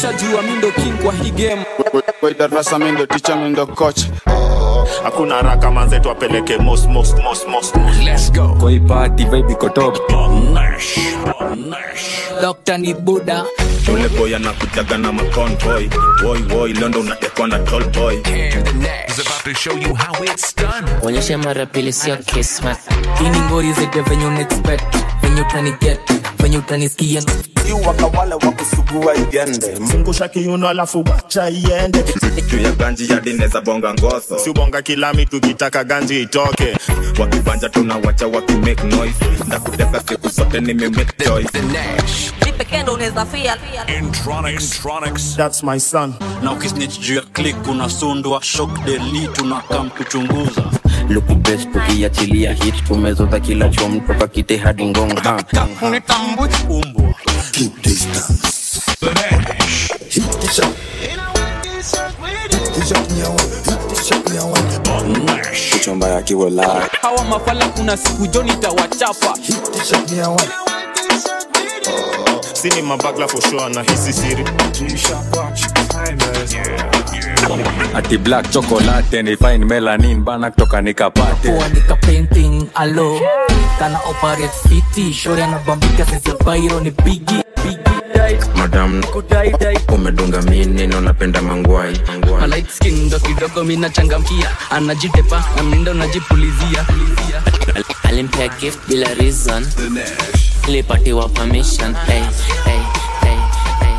ushajua mi ndo king kwa hii game Kwa darasa mi ndo ticha mi ndo coach hakuna haraka manze tuwapeleke mos mos mos mos Let's go. kwa hii party vibe iko top Dr. ni Buddha yule boy anakujaga na maconvoy boy boy londo unatekwa na tall boy is about to show you how it's done. onyesha mara pili sio kismat ini ngori zete venye unaexpect venye utaniget venye utanisikia wakawale wakusugua igende zungusha kiuno alafu wacha iende juu ya ganji ya dineza bonga ngoso si bonga kilami tukitaka ganji itoke wakibanja tunawacha wakimake noise ndakuteka siku zote nimemake choice The Nash. mi pekee ndo unaweza fia Intronics. Intronics. that's my son na ukisnich juu ya klik unasundwa shok deli tunakam kuchunguza luku best tukiachilia hit tumezoza kila chom toka kite hadi ngong ha. umbwa The Nash. kuchomba yakiwa live hawa mafala kuna siku jo nitawachapa sini mabagla for sure na hisi siri ati black chocolate ni fine melanin bana kutoka nikapate kuandika painting alo kana operate fiti shori anabambika sisi bairo ni bigi madam umedunga mi neno napenda mangwai light skin ndo kidogo mina changamkia anajitepa anaenda unajipulizia alimpea gift bila reason ilipatiwa permission hey, hey, hey, hey.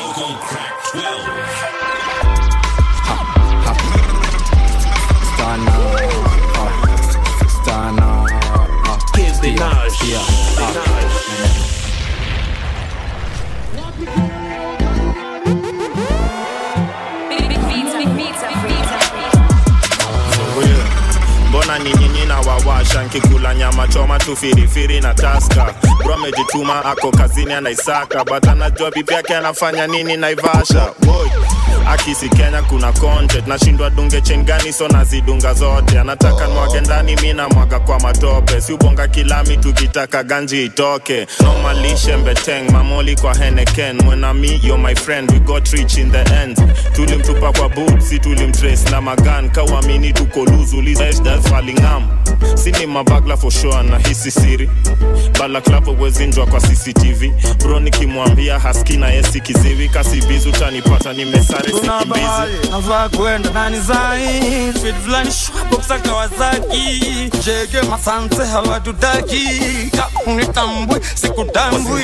mbona ni nyinyi na wawasha nkikula nyama choma tu firifiri na taska bro amejituma ako kazini anaisaka but anajua bibi yake anafanya nini naivasha Boy. akisi kenya kuna content nashindwa dunge chen gani so nazidunga zote anataka mwage ndani mi na mwaga kwa matope si ubonga kilami tukitaka ganji itoke nomalishe mbeteng mamoli kwa heneken mwenami yo my friend we got rich in the end tulimtupa kwa boot si tulimtrace na magan kawamini tuko luzulizfalingam sini mabagla for sure na hisi siri balaklavo wezinjwa kwa cctv bro nikimwambia haski na yesi kiziwi kasibizi utanipata nimesare kuna sikimbizi bahari navaa kwenda nani zai fit fulani shwaboksa kawazaki jege masanse hawatutaki kaunitambwi sikutambwi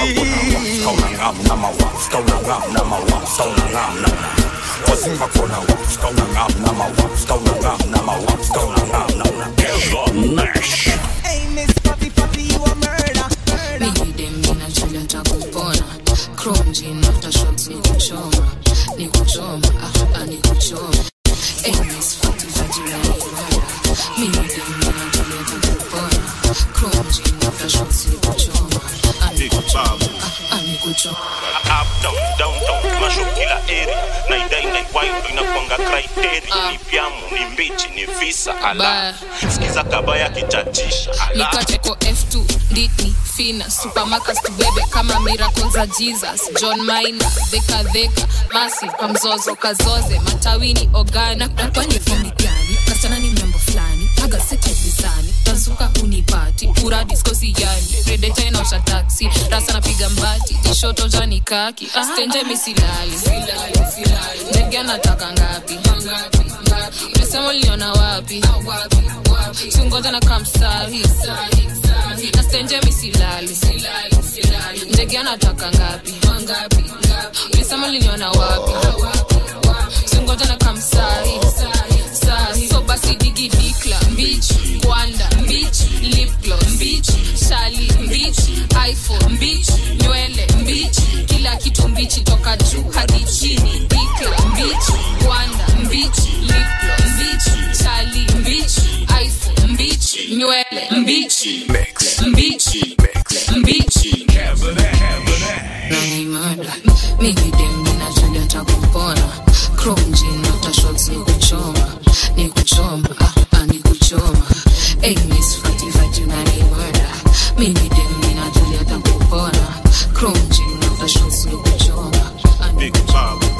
up down down down masho kila area na idai na iwayo inakwanga criteria ni pyamu ni mbichi ni visa ala sikiza kabaya kichachisha ala nikateko f2 nditni fina supermarkets tubebe kama miracle za jesus john maina dhekadheka masi kwa mzozo kazoze matawini ogana nakwani fomi gani kasichana ni mrembo fulani aga setezizani tazuka unipati pura diskosi yani redeta inaosha taksi rasa napiga mbati jishoto jani kaki stenje misilali ndege anataka ngapi mesema uliona wapi tungoja na kamsahi nastenje misilali ndege anataka ngapi ulisema uliniona wapi tungoja na kamsahi sahi so basi digi dikla mbich kwanda mbich lipglo mbich shali mbich iphone mbich nywele mbich kila kitu mbichi toka juu hadi chini dikla mbich kwanda mbich lipglo mbich shali mbich iphone mbich nywele mbich mbich mbich nanimada mimi dem ninajulia takupona kromjin aftershot ni kuchoma ni kuchoma ah, ah, ni kuchoma hey, miss fati fati unanimada mimi dem ninajulia takupona kromjin aftershot ni kuchoma ah, ni big bob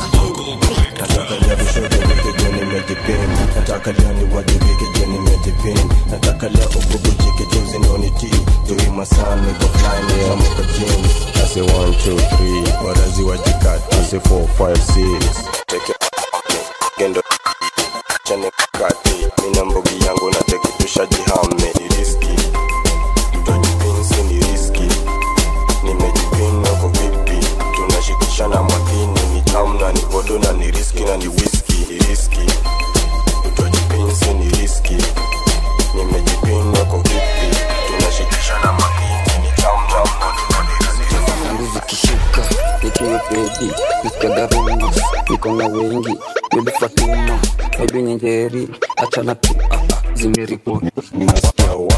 nataka leo ni wajibike je nimejipin nataka leo ububujike juzi ndo nitii jui masaa niko fly niamuka jini ase 1 2 3 warazi wajikati ase 4 5 6 teke gendo chane kati mina mbogi yangu na teke tushajihame ni riski tutajipinsi ni riski nimejipin wako vipi tunashikishana makini ni tamu na ni vodo na ni riski na ni whisky ni riski tutajipinsi ni riski nimejipin wako vipi tunashikishana makini ni tamu na vodo na ni riski zangu zikishuka nikiwa pedi nisikiaga rumors niko na wengi bibi fatuma bibi nyengeri achana tu ah, ah, zimeripoti nasikia wa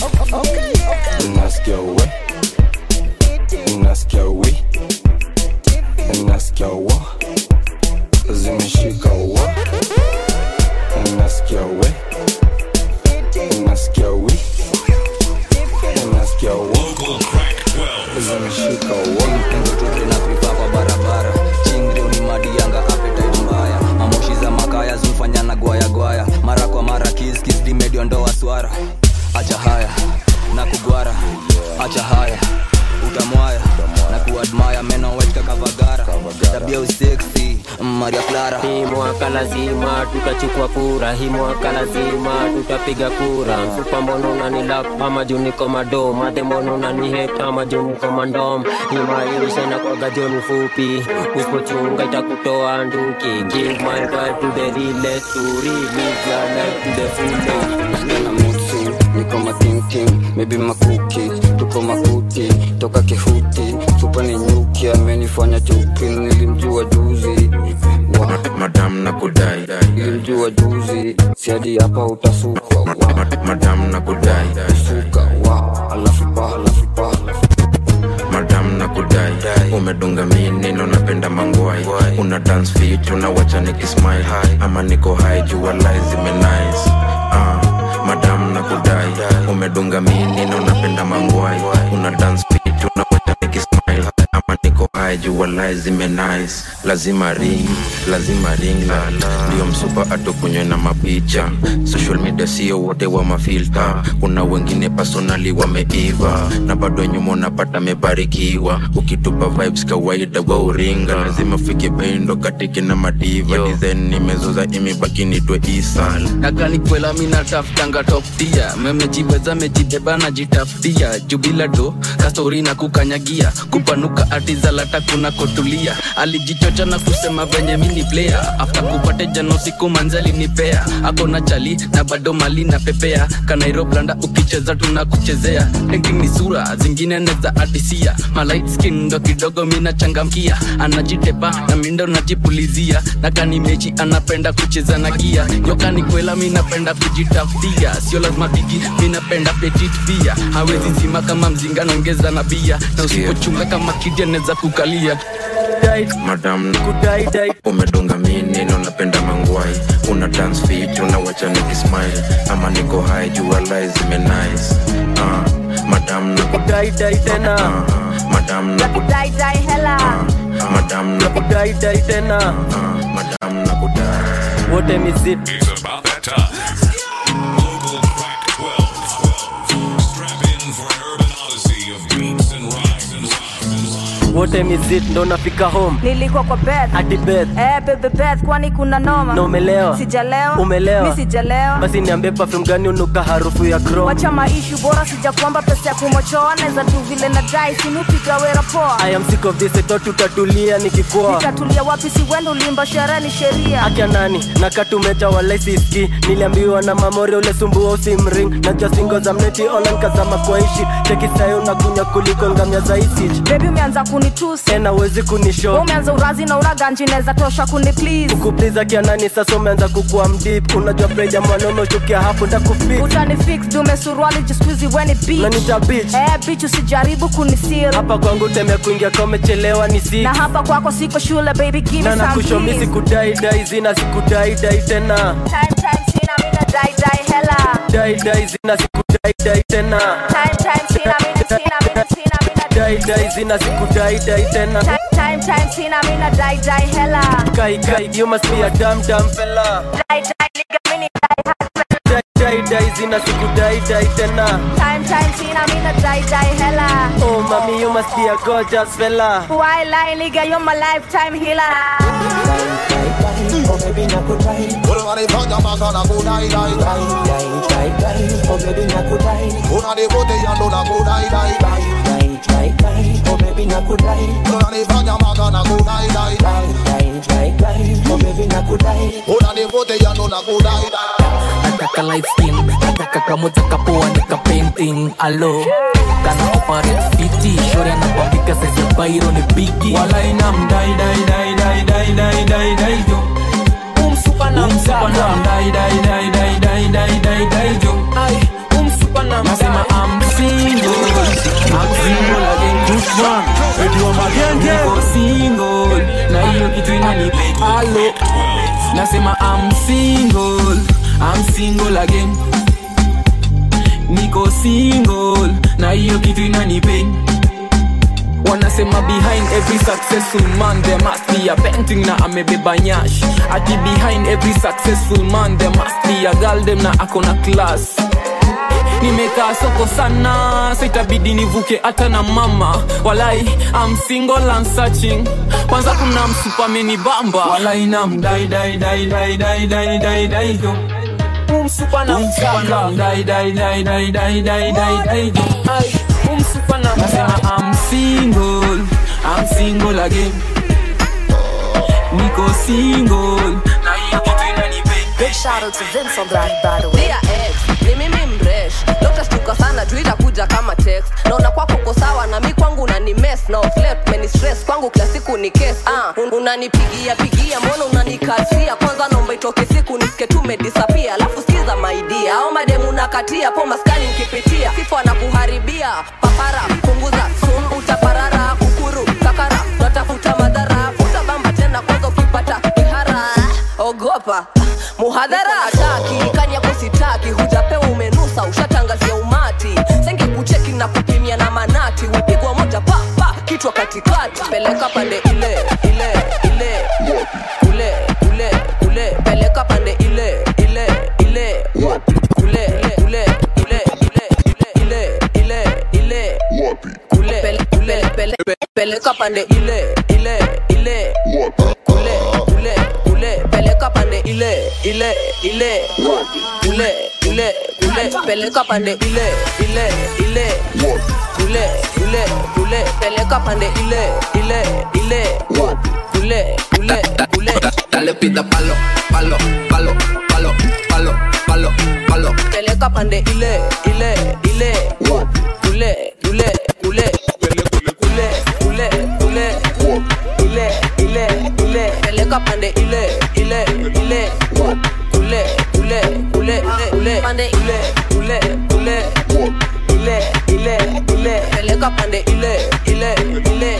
nasikia we nasikia we nasikia wa zimeshika wa nasikia we nasikia we nasikia wa zimeshika wa na prifa kwa barabara chingrio ni madianga appetite mbaya mamoshi za makaya zimfanya na gwaya gwaya mara kwa mara kiskis dimediondoa swara acha haya na kugwara acha haya utamwaya na kuadmaya meno wechka kavagara tabia useksi maria clara hii mwaka lazima tutachukua kura hii mwaka lazima tutapiga kura mfupa mbono unanilap ama juu niko madom ate mbono unanihet ama juu niko mandom hii maisha inakwaga joni fupi usipochunga itakutoa nduki give my God to the realest to relive your life to the fullest na mutsi niko matinting maybe makuki tuko makuti toka kihuti supa ni nyuki amenifanya chuki nilimjua juzi wa madam na kudai nilimjua juzi siadi hapa utasukwa wa madam na kudai suka wa alafu pa alafu pa madam na kudai umedunga minino napenda mangwai una dance fit unawacha nikismile ama niko high jua lai zimenice uh, madam na kudai umedunga minino napenda mangwai una dance fit unawacha nikismile ama niko high jua lai zimenice lazima ring lazima ring ndio msupa atukunywe na mapicha social media sio wote wa mafilta kuna wengine personali wameiva na bado nyuma unapata mebarikiwa ukitupa vibes kawaida wa uringa lazima fike pendo katike na madiva design nimezoza imebaki nitwe isa nakani kwela minatafutanga toptia memejiweza mejibeba najitafutia jubila do kastori na kukanyagia kupanuka atizalata kuna kotulia alijichocha na kusema venye mini player after kupate jano siku manzali nipea akona chali na bado mali na pepea kanairoblanda ukicheza tunakuchezea ranking ni sura zingine neza adisia malight skin ndo kidogo mina changamkia anajitepa na mindo najipulizia na kani mechi anapenda kucheza na gia nyokani kwela minapenda kujitafutia sio lazima bigi minapenda petit pia hawezi zima kama mzinga naongeza na bia na usipochunga kama kidi anaweza kukalia madam umedunga minino napenda mangwai una dance fit unawacha nikismile ama niko high jua lai zimenice uh, madam na kudaidai tena uh, madam na kudai dai hela uh, madam na kudai dai tena uh, madam na kudai wote mizit It's about that time. Local Crack 12. Strap in for an urban odyssey of beats and rhymes and wote mizit ndo nafika home nilikuwa kwa bed hadi bed eh bebe bed kwani kuna noma na umelewa sijalewa umelewa mi sijalewa basi niambie perfume gani unuka harufu ya chrome wacha maishu bora sijakwamba pesa ya kumochoa naweza tu vile na dai sinupiga wera poa I am sick of this eto tutatulia nikikoa nitatulia wapi si wendo ulimba sherehe ni sheria akia nani nakatumecha walaisiski niliambiwa na mamore ule sumbua usimring najua singo za mneti online kazama kwaishi chekisayo na kunya kuliko ngamya za isich bebi umeanza kunitusi tena uwezi kunisho umeanza urazi na uraganji naweza tosha kuni please kukupliza kia nani sasa umeanza kukua mdip unajua preja mwanaume uchukia hapo ndakufik utani fix dume suruali jiskuizi weni beach nanita bitch eh bitch usijaribu kunisil hapa kwangu temea kuingia kwa umechelewa ni six na hapa kwako siko shule baby give me na some nakushomi keys. sikudai dai zina sikudai dai tena time time sina mina dai dai hela dai dai zina sikudai dai tena time time sina mina sina mina sina mina dai dai zina sikudai dai tena time time time sina mina dai dai hela kai kai you must be a dumb dumb fella dai dai nigga mini dai sina sikudaidai tena Time, time, sina mina die, die, hella. oh mami you must be a gorgeous fella Why lie, nigga, you're my lifetime healer. unanifanya kudai dai dai dai dai oh baby nakudai unanivutia ndo nakudai dai dai dai dai dai oh baby nakudai unanifanya mpaka nakudai dai dai dai dai dai oh baby nakudai unanivutia ndo nakudai dai nataka light skin nataka kamoja kapoa nika painting alo kana operate fiti shore anakwambika saizi ya bairo ni bigi wala ina mdai dai dai dai dai dai dai dai jo umsupa na mdai dai dai dai dai dai dai dai jo ai umsupa na nasema I'm single I'm single again good one Eddie magenge niko single na hiyo kitu inanipe alo nasema I'm single I'm single again niko single na hiyo kitu inanipain wanasema behind every successful man there must be a painting na amebeba nyash ati behind every successful man there must be a girl dem na akona class nimekaa soko sana sitabidi nivuke hata na mama walai I'm single and searching kwanza kuna msupameni bamba walai na mdai dai dai dai dai dai dai dai do umsupa na msaka dai dai dai dai dai dai dai dai do ai umsupa na nasema I'm single I'm single again niko single na hiyo kitu inanipe Big shout out to Vince on that by the way. Dear ex, ni mimi mresh. Leo utashtuka sana juu itakuja kama text. Naona kwako uko sawa na mi kwangu unani mess na flirt many stress kwangu kila siku ni case. Ah, un- unanipigia pigia mbona unanikatia? Kwanza naomba itoke siku nisike tu umedisappear. Alafu sikiza my dear. Au mademu nakatia po maskani nikipitia. Sifa na kuharibia. Papara punguza sun utaparara kukuru kakara natafuta madhara futa bamba tena kwanza ukipata kihara ogopa muhadhara ataki kani yako sitaki hujapewa umenusa ushatangazia umati senge kucheki na kupimia na manati wepigwa moja pa pa kichwa katikati peleka pande ile ile ile kule kule kule peleka pande ile ile ile kule kule kule kule ile ile ile kule pele, kule pele, pe- peleka pande ile ile ile kule kule kule peleka pande ile ile ile kule kule kule peleka pande ile ile ile kule kule kule peleka pande ile ile ile kule kule kule Dale pida palo, palo, palo, palo, palo, palo, palo. peleka pande ile ile ile kule kule kule kule kule kule ile ile ile peleka pande ile ile ile kule kule kule kule pande ile kule kule ile ile ile peleka pande ile ile ile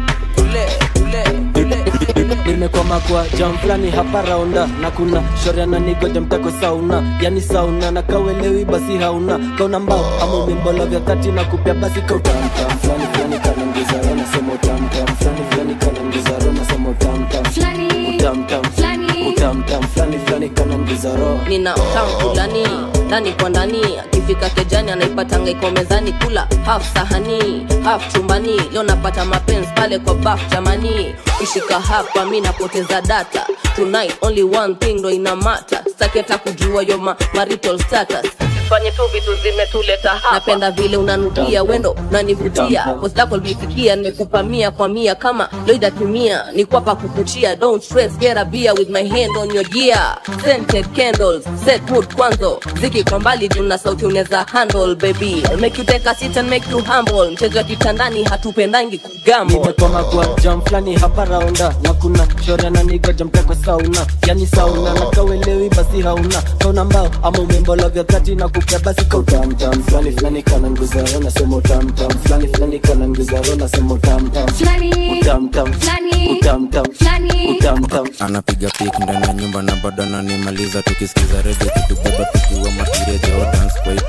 kule kule kule nimekwama kwa jam fulani hapa raunda na kuna shoria na nigoja mtako sauna yani sauna na kawelewi basi hauna kauna mbao ama umimbolo vya tati na kupya basi kautamtam fulani fulani kanangizaro nasema utamtam fulani fulani kanangizaro nasema utamtam utamtam utamtam fulani fulani kanangizaro nina utamu fulani ndani kwa ndani akifika kejani anaipatanga iko mezani kula half sahani half chumbani leo napata mapenzi pale kwa baf jamani ishika hapa mi napoteza data tonight only one thing ndo ina mata staki hata kujua yo ma marital status fanye tu vitu zimetuleta hapa napenda vile unanukia wendo unanivutia post lako lifikia nimekupa mia kwa mia kama loida tumia ni kwapa kukuchia don't stress get a beer with my hand on your gear scented candles set mood kwanzo ziki kwa mbali juu na sauti unaweza handle baby I'll make you take a seat and make you humble mchezo wa kitandani hatupendangi kugambo nimekwama kwa jam fulani hapa raunda na kuna shoria na nigoja mtako sauna yani sauna na kawelewi basi hauna kauna mbao ama umembolo vya tati na kupya basi kautamtam fulani fulani kana nguzaro nasema utamtam fulani fulani kana nguzaro nasema utamtam utamtam utamtam utamtam anapiga pik ndani ya nyumba na bado ananimaliza tukisikiza redio kitubeba tukiwa matirejo dance kwa itune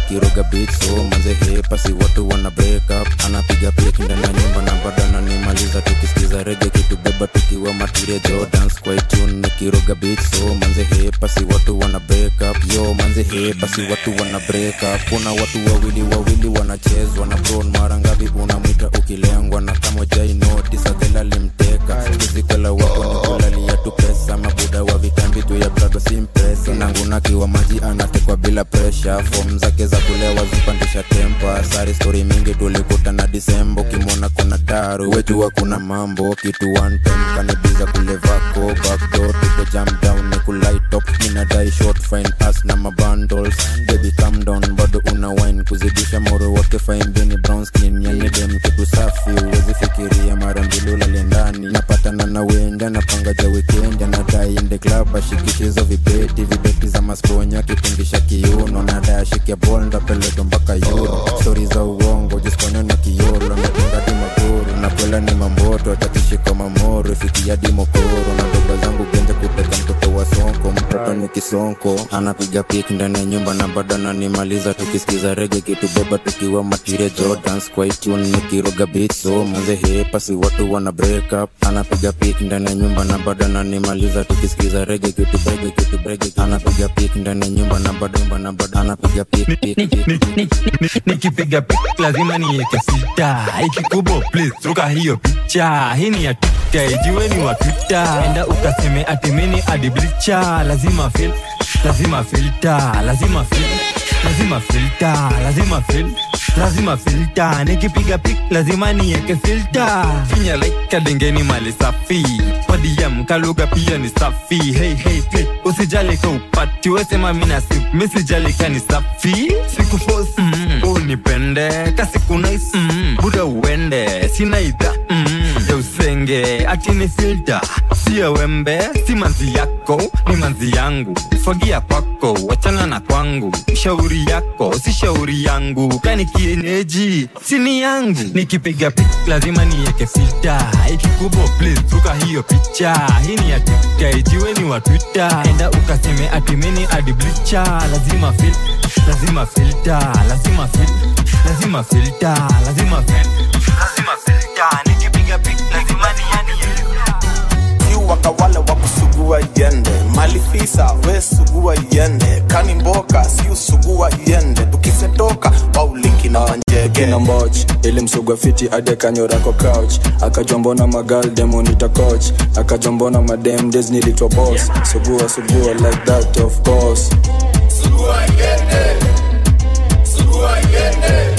nikiroga beat so manze hepa si watu wana break up anapiga pik ndani ya nyumba na bado ananimaliza tukisikiza rege kitubeba tukiwa matiria jo dance kwa tune nikiroga beat so manze hepa si watu wana break up yo manze hepa si watu wana break up kuna watu wawili wawili wanachezwa na bron mara ngapi unamwita ukilengwa na kama jai noti sadhela limteka kizikwela wako ni kulalia tu pesa mabuda wa vitambi tu ya brado simpesa nangunakiwa maji anatekwa bila presha fom zake za kulewa zipandisha tempa sari stori mingi tulikutana disembo kimwona kuna daru wejua kuna mambo kitu one time kanibiza kule vako backdoor tuko jam down ni kulaitop ninadai short fine as na mabundles baby calm down bado una wine kuzidisha moro wake fine bini brown skin yani dem kitu safi uwezi fikiria mara mbili ulale ndani napatana na wenda napanga ja weekend anadai ende club ashikishi hizo vibeti vibeti za masponya kipindisha kiuno nadai ashike bol ndapeleka mpaka euro stori za uongo jisponya na kiolo natunga di magoro nakwela ni mamboto atakishika mamoro ifikia di mokoro na dogo zangu genje kuteka mtoto wa sonko mtoto ni kisonko anapiga pik ndani ya nyumba na bado ananimaliza tukisikiza rege kitubeba tukiwa matiria jordans kwa itune nikiroga beat so manze hepa si watu wana break up anapiga pik ndani ya nyumba na bado ananimaliza tukisikiza rege kitubege kitubege anapiga pik ndani ya nyumba na bado nyumba na bado anapiga pik pik pik nikipiga pik lazima niweke sita ikikubo please ruka hiyo picha hii ni ya tuka ijiweni wa twita enda ukaseme atimini adiblicha lazima fil lazima filta lazima fil lazima filta lazima fil lazima filta nikipiga pik lazima nieke filta finya like dengeni mali safi wadiem kaluga pia ni safi hey, hey, play. usijali ka upati wesema mina sip misijali ka ni safi sikufos mm, unipende kasiku nice mm, buda uende sina idha mm, ya usenge ati ni filta siya wembe si manzi yako ni manzi yangu fagia kwako wachana na kwangu shauri yako si shauri yangu kani kienyeji sini yangu nikipiga pik lazima nieke filta ikikubo please ruka hiyo picha hii ni ya tuka ijiweni wa twitter enda ukaseme atimini adiblicha lazima fil lazima filta lazima fil lazima filta lazima fil lazima filta nikipiga pik lazima niani si wakawale wa kusugua yende malifisa we sugua yende kani mboka si usugua yende tukisetoka waulinki na manjege kina mboch ili msugwa fiti ade kanyorako couch akajombona magal demonita coach akajombona madem des nilitwa boss sugua sugua like that of course Sugua yende, sugua yende,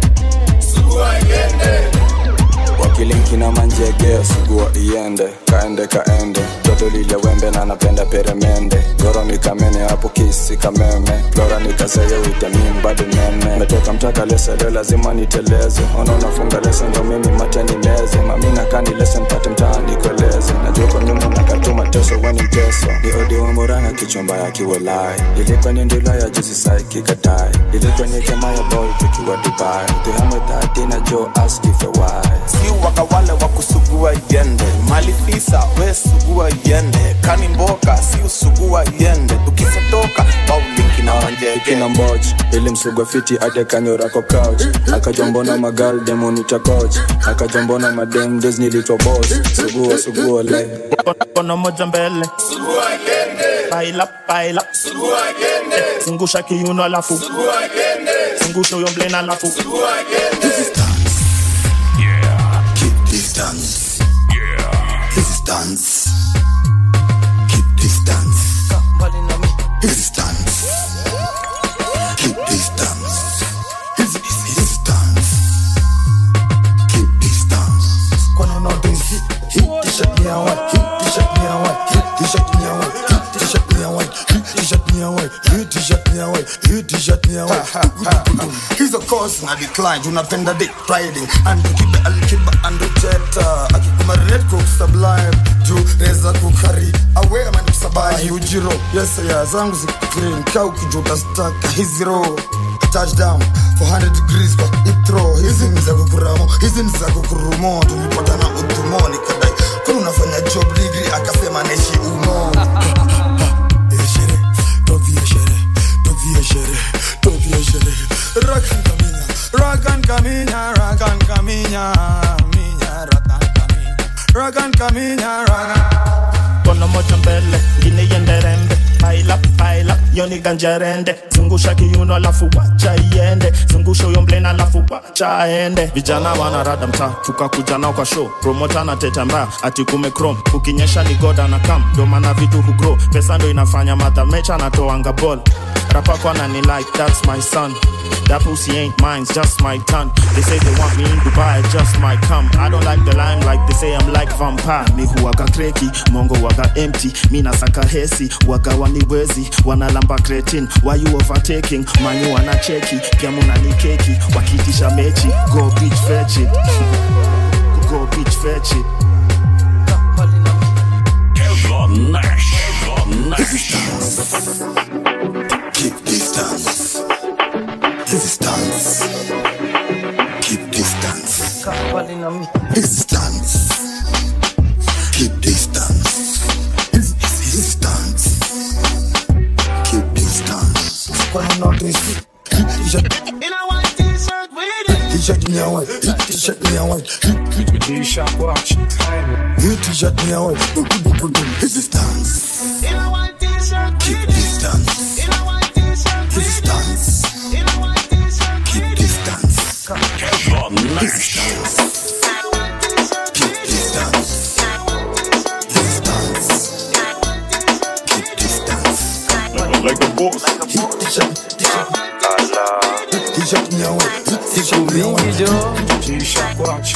sugua yende. wakilinki na manjege sugua iende kaende kaende toto lile wembe na napenda peremende goro nikamene hapo kisi kameme flora nikaseye witamin bado nene metoka mtaka lese leo lazima niteleze ona unafunga lese ndo mimi mate nimeze mamina kani lese mpate mtaani kueleze najua kwa nyuma nakatuma teso weni mteso ni odi wa muranga kichomba ya kiwelai ilikuwa ni ndula ya juzi sai kikatai ilikuwa ni kema ya boy tukiwa dubai tuhame dhati na jo ask if a why si wakawale wa kusugua yende malifisa we sugua yende kani mboka si usugua yende tukisetoka waulinki na manjege kina mboch ili msugwa fiti ate kanyorako couch akajombona magal demonita coach akajombona madem des nilitwa boss sugua sugua le kono moja mbele Sugua yende, baila baila sugua yende, zungusha kiuno alafu sugua yende, zungusha huyo mblena alafu sugua yende. Keep distance. Yeah. This is dance. Keep distance. This is dance. Keep distance. This is this is dance. Keep distance. Kono no do hit, hit t-shirt me a white, hit t-shirt me a white, hit t-shirt me a white, hit t-shirt me a white, hit t-shirt me a white, hit t-shirt me a white, hit t-shirt me a white. Hizo course na decline tunapenda dick riding and kibe alikiba and jetta akikuma red cook sublime juu reza kukari awe man kusabai ujiro yes ya zangu zikgreen kau kijuta staka hizi row touchdown 400 degrees kwa itro hizi ni za kukuramo hizi ni za kukurumo tulipatana utumo nikadai kuna unafanya job degree akasema naishi umo Don't be a shere, don't be a shere, don't be a shere. rakan kaminya minya rakan kaminya rakan kaminya rakan kono moja mbele ngine iende rembe paila paila yoni ganja rende zungusha kiuno alafu wacha iende zungusha huyo mblena alafu wacha aende vijana wanarada mtaa tukakuja nao kwa show promota na teta mbaya ati kume chrome ukinyesha ni goda na kam ndo maana vitu hugro pesa ndo inafanya madha mecha anatoanga ball rapako anani like that's my son That pussy ain't mine, it's just my tongue. They say they want me in Dubai, I just might come. I don't like the limelight, they say I'm like vampire. Mi huwaga kreki, mongo waga empty. Mi nasaka hesi, waga waniwezi. Wanalamba cretin, why you overtaking? Mani wana cheki, pia munani keki. Wakitisha mechi, go bitch fetch it. go bitch fetch it. Kevlon Nash. Kevlon Nash. Keep distance. Distance. Keep distance. Distance. Keep distance. Distance. Keep distance. T-shirt. T-shirt me a white. T-shirt me a white. T-shirt watch. New T-shirt me a white. Distance. Keep distance. Distance. Keep distance. Kevlon Nash. Distance. Keep distance. Distance. Keep distance. Like a boss. T-shirt. T-shirt me a white. T-shirt me a white. T-shirt watch.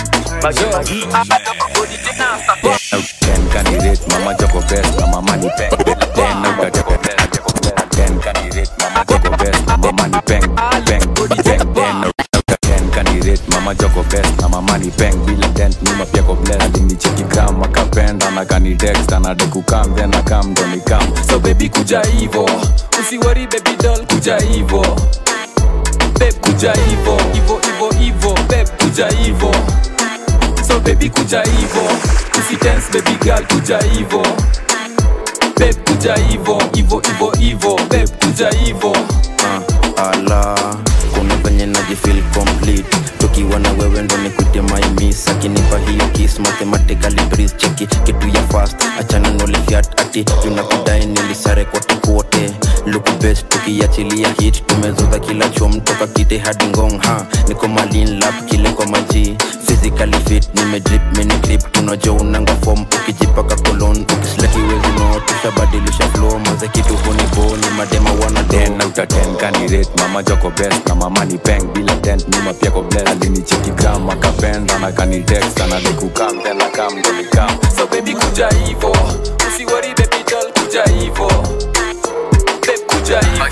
Ten candidate, mama joko best, na mama ni peng. Ten uta joko best, ten candidate, mama joko best, na mama ni peng, peng, peng. Ten uta ten candidate, mama joko best, na mama ni peng. Bila dent nyuma pia ko bless. Alinicheki gram akapenda na kani text anadai kukam then akam ndo ni kam. So baby kuja hivo, usiwori baby doll kuja hivo. Babe kuja hivo, hivo hivo hivo, babe kuja hivo. So baby kuja hivo Usitense baby girl kuja hivo Babe kuja hivo Hivo hivo hivo Babe kuja hivo uh, ala kuna venye najifil complete tukiwa na wewe ndo nikute maimis akinipa hiyo kis mathematically breeze cheki kitu ya fast achana nolifiat ati tunakudai nilisare kote kote luku best tukiachilia hit tumezoza kila chom toka kite hadi ngong ha niko malin lap kile kwa maji physically fit nimedrip mini clip tunajua unanga form ukijipaka kolon ukislakiwezi no tushabadilisha flow maze kitu hunibo ni madema wana Ten out of ten candidate Mama joko best na mama ni peng Bila dent nyuma pia ko bless Alinicheki gram akapenda na kani text Anadai kukam then akam ndo ni kam So baby kuja hivo Usiwori baby doll kuja hivo Babe kuja hivo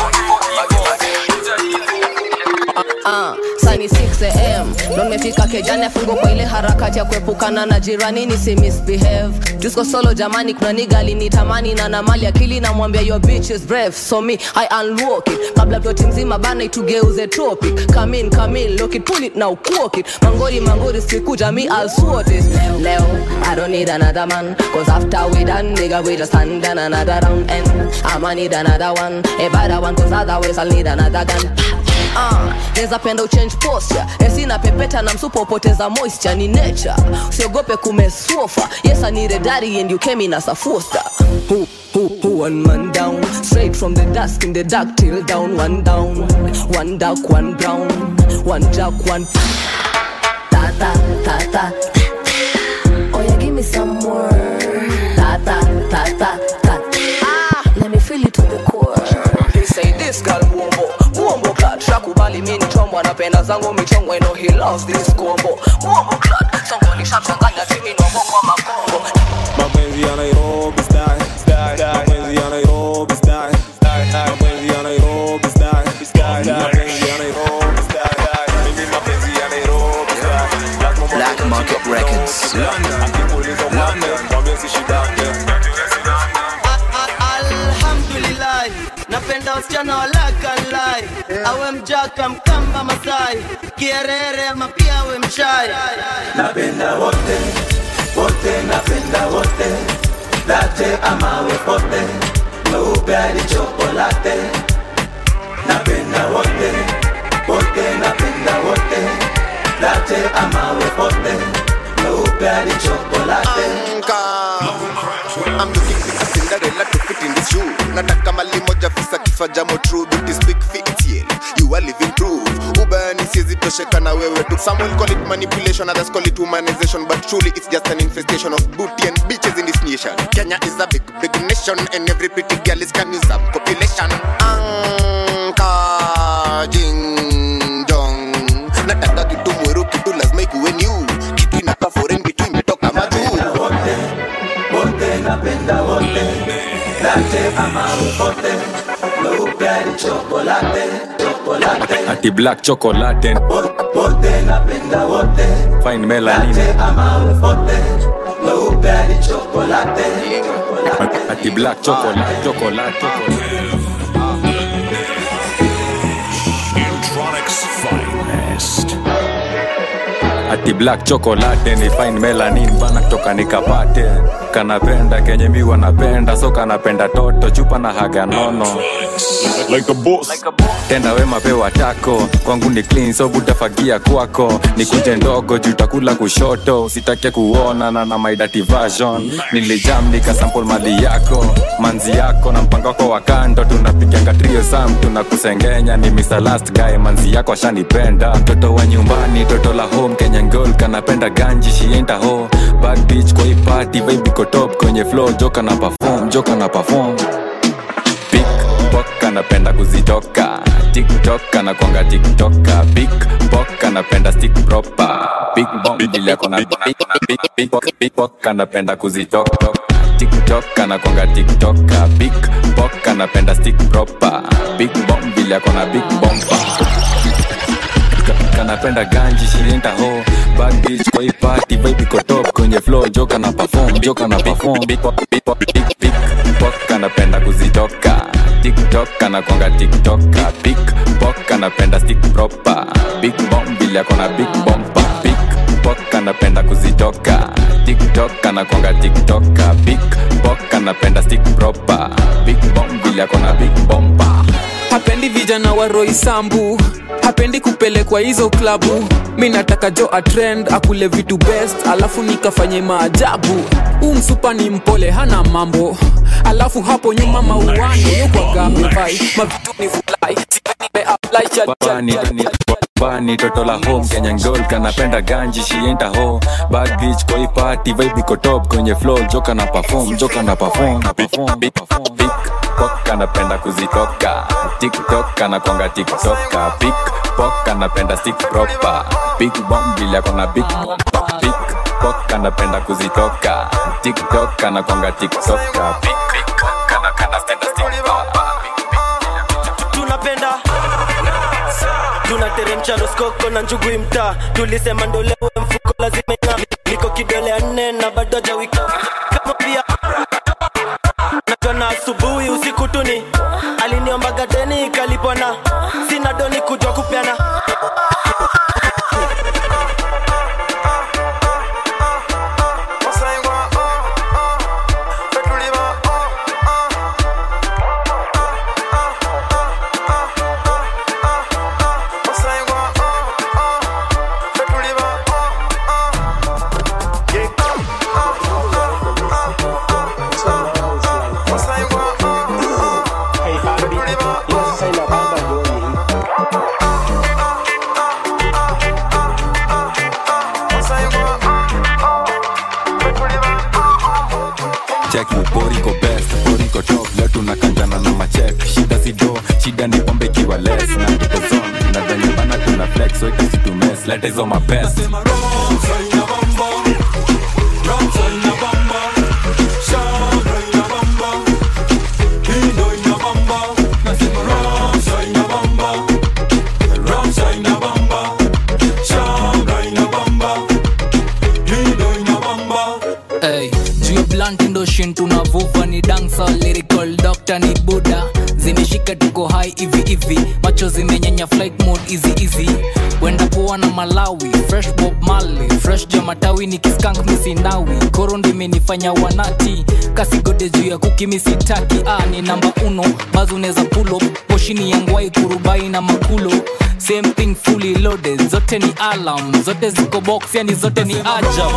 Ah, sani 6am ndo nimefika kejani afungo kwa ile harakati ya kuepukana na jirani nisi misbehave jusko solo jamani kuna niga alinitamani na na mali akili namwambia your bitch is brave so me i unlock it kabla ploti mzima bana itugeuze topic come in come in lock it pull it now walk it mangori mangori sikuja me i'll sort it leo i don't need another man cause after we done nigga we just stand down another round and i'ma need another one a better one cause otherwise i'll need another gun Ah, neza penda uchange posture esina pepeta na msupa upoteza moisture ni nature usiogope kumesofa yes i need a daddy and you came in as a foster who, who, who, one man down straight from the dusk in the dark till down one down one dark one brown one jack one ta ta ta ta oh yeah give me some more ta ta ta ta ta ah let me feel it to the core they say this girl wombo wombo clad shakubali mimi chombo anapenda zangu michongo ino he loves this combo wombo clad songo nishamchanganya timi na bongo makombo mapenzi ya Nairobi style style mapenzi ya Nairobi style style mapenzi ya Nairobi style style mapenzi ya Nairobi style mimi mapenzi ya Nairobi style Black Market Records. London akikuuliza London mwambie sishidake alhamdulillah napenda wasichana walakalai awe mjaka mkamba masai kierere ama pia awe mshai napenda wote wote napenda wote late amawe pote meupe hadi chokolate napenda wote wote napenda wote late ama wepote meupe hadi chokolate I'm looking for a Cinderella to fit in this shoe. Nataka mali moja visa kifaa jamo true beauty speak fictiel. You are living proof. Ubani siezi tosheka na wewe tu. Some will call it manipulation, others call it humanization, but truly it's just an infestation of booty and bitches in this nation. Kenya is a big, big nation, and every pretty girl is can use a population. Anka jing jong. Nataka kitu mweru, kitu lazima ikuwe new. Kitu inaka foreign, kitu imetoka majuu. wote napenda wote late ama wepote meupe hadi chokolate chokolate ati black chocolate wote napenda wote fine melanin late ama wepote meupe hadi chokolate ati black chocolate chocolate Intronics finest. ati black chocolate ni fine melanin bana kutoka nikapate kanapenda kenye mi wanapenda so kanapenda toto chupa na haga nono like a boss. tenda wema pewa tako kwangu ni clean so butafagia kwako nikuje ndogo juu takula kushoto usitake kuonana na my dirty version nilijam nikasample mali yako manzi yako na mpango wako wa kando tunapiganga trio sam tunakusengenya ni Mr. last guy manzi yako ashanipenda mtoto wa nyumbani toto la home kenyan girl kanapenda ganji shienda ho bad bitch kwa hii party vibe iko top kwenye flow joka na perform joka na perform Pickpock anapenda kuzitoka tiktok anakwanga tiktoka big pok anapenda stick proper big bomb ile kona big big big pok anapenda kuzitoka tiktok anakwanga tiktoka big pok anapenda stick proper big bomb ile akona big bomba kanapenda ganji shilinta ho bad bitch kwa hii party vibe iko top kwenye flow joka na perform joka na perform big pok big pok big big pok anapenda kuzitoka tiktok anakwanga tiktoka big pok anapenda stick proper big bomb ile akona big bomba big pok anapenda kuzitoka tiktok anakwanga tiktoka big pok anapenda stick proper big bomb ile akona big bomba hapendi vijana wa roisambu hapendi kupelekwa hizo klabu mi nataka jo atrend akule vitu best alafu nikafanye maajabu huu msupa ni mpole hana mambo alafu hapo nyuma mauano yokwagavai mavitu ni fulai nimeapply cha- cha- Bani, ni- bani toto la home kenya ngol kanapenda ganji shienda ho bad bitch kwa hii party vibe iko top kwenye flow joka na perform joka na perform na perform big big pok anapenda kuzitoka tiktok anakwanga tiktoka big pok anapenda stick proper big bomb bila kona big big pok anapenda kuzitoka tiktok anakwanga tiktoka big big pok anapenda stick proper tunapenda tunateremsha roskoko na njugu mtaa tulisema ndolewe mfuko lazima ing'ame niko kidole ya nne na bado jawika kama pia najua na asubuhi usiku tuni aliniombaga deni ikalipwa na sina doni kujwa kupeana check boriko best boriko top leo tunakanjana na machek shida si do shida ni pombe ikiwa less na tuko zone na venye bana tuna flex so ikasi tu mess leta hizo mapest Hey, juu ya blunt ndo shin tunavuva ni dancer lyrical doctor ni buda zimeshika tuko hai hivi hivi macho zimenyanya flight mode easy easy wenda poa na malawi fresh bob mali fresh jamatawi ni kiskank misinawi koro ndimenifanya wanati kasigode juu ya kukimisitaki ah, ni namba uno bazi unaweza pulo poshini ya ngwai kurubai na makulo same thing fully loaded zote ni alam zote ziko box yani zote ni ajab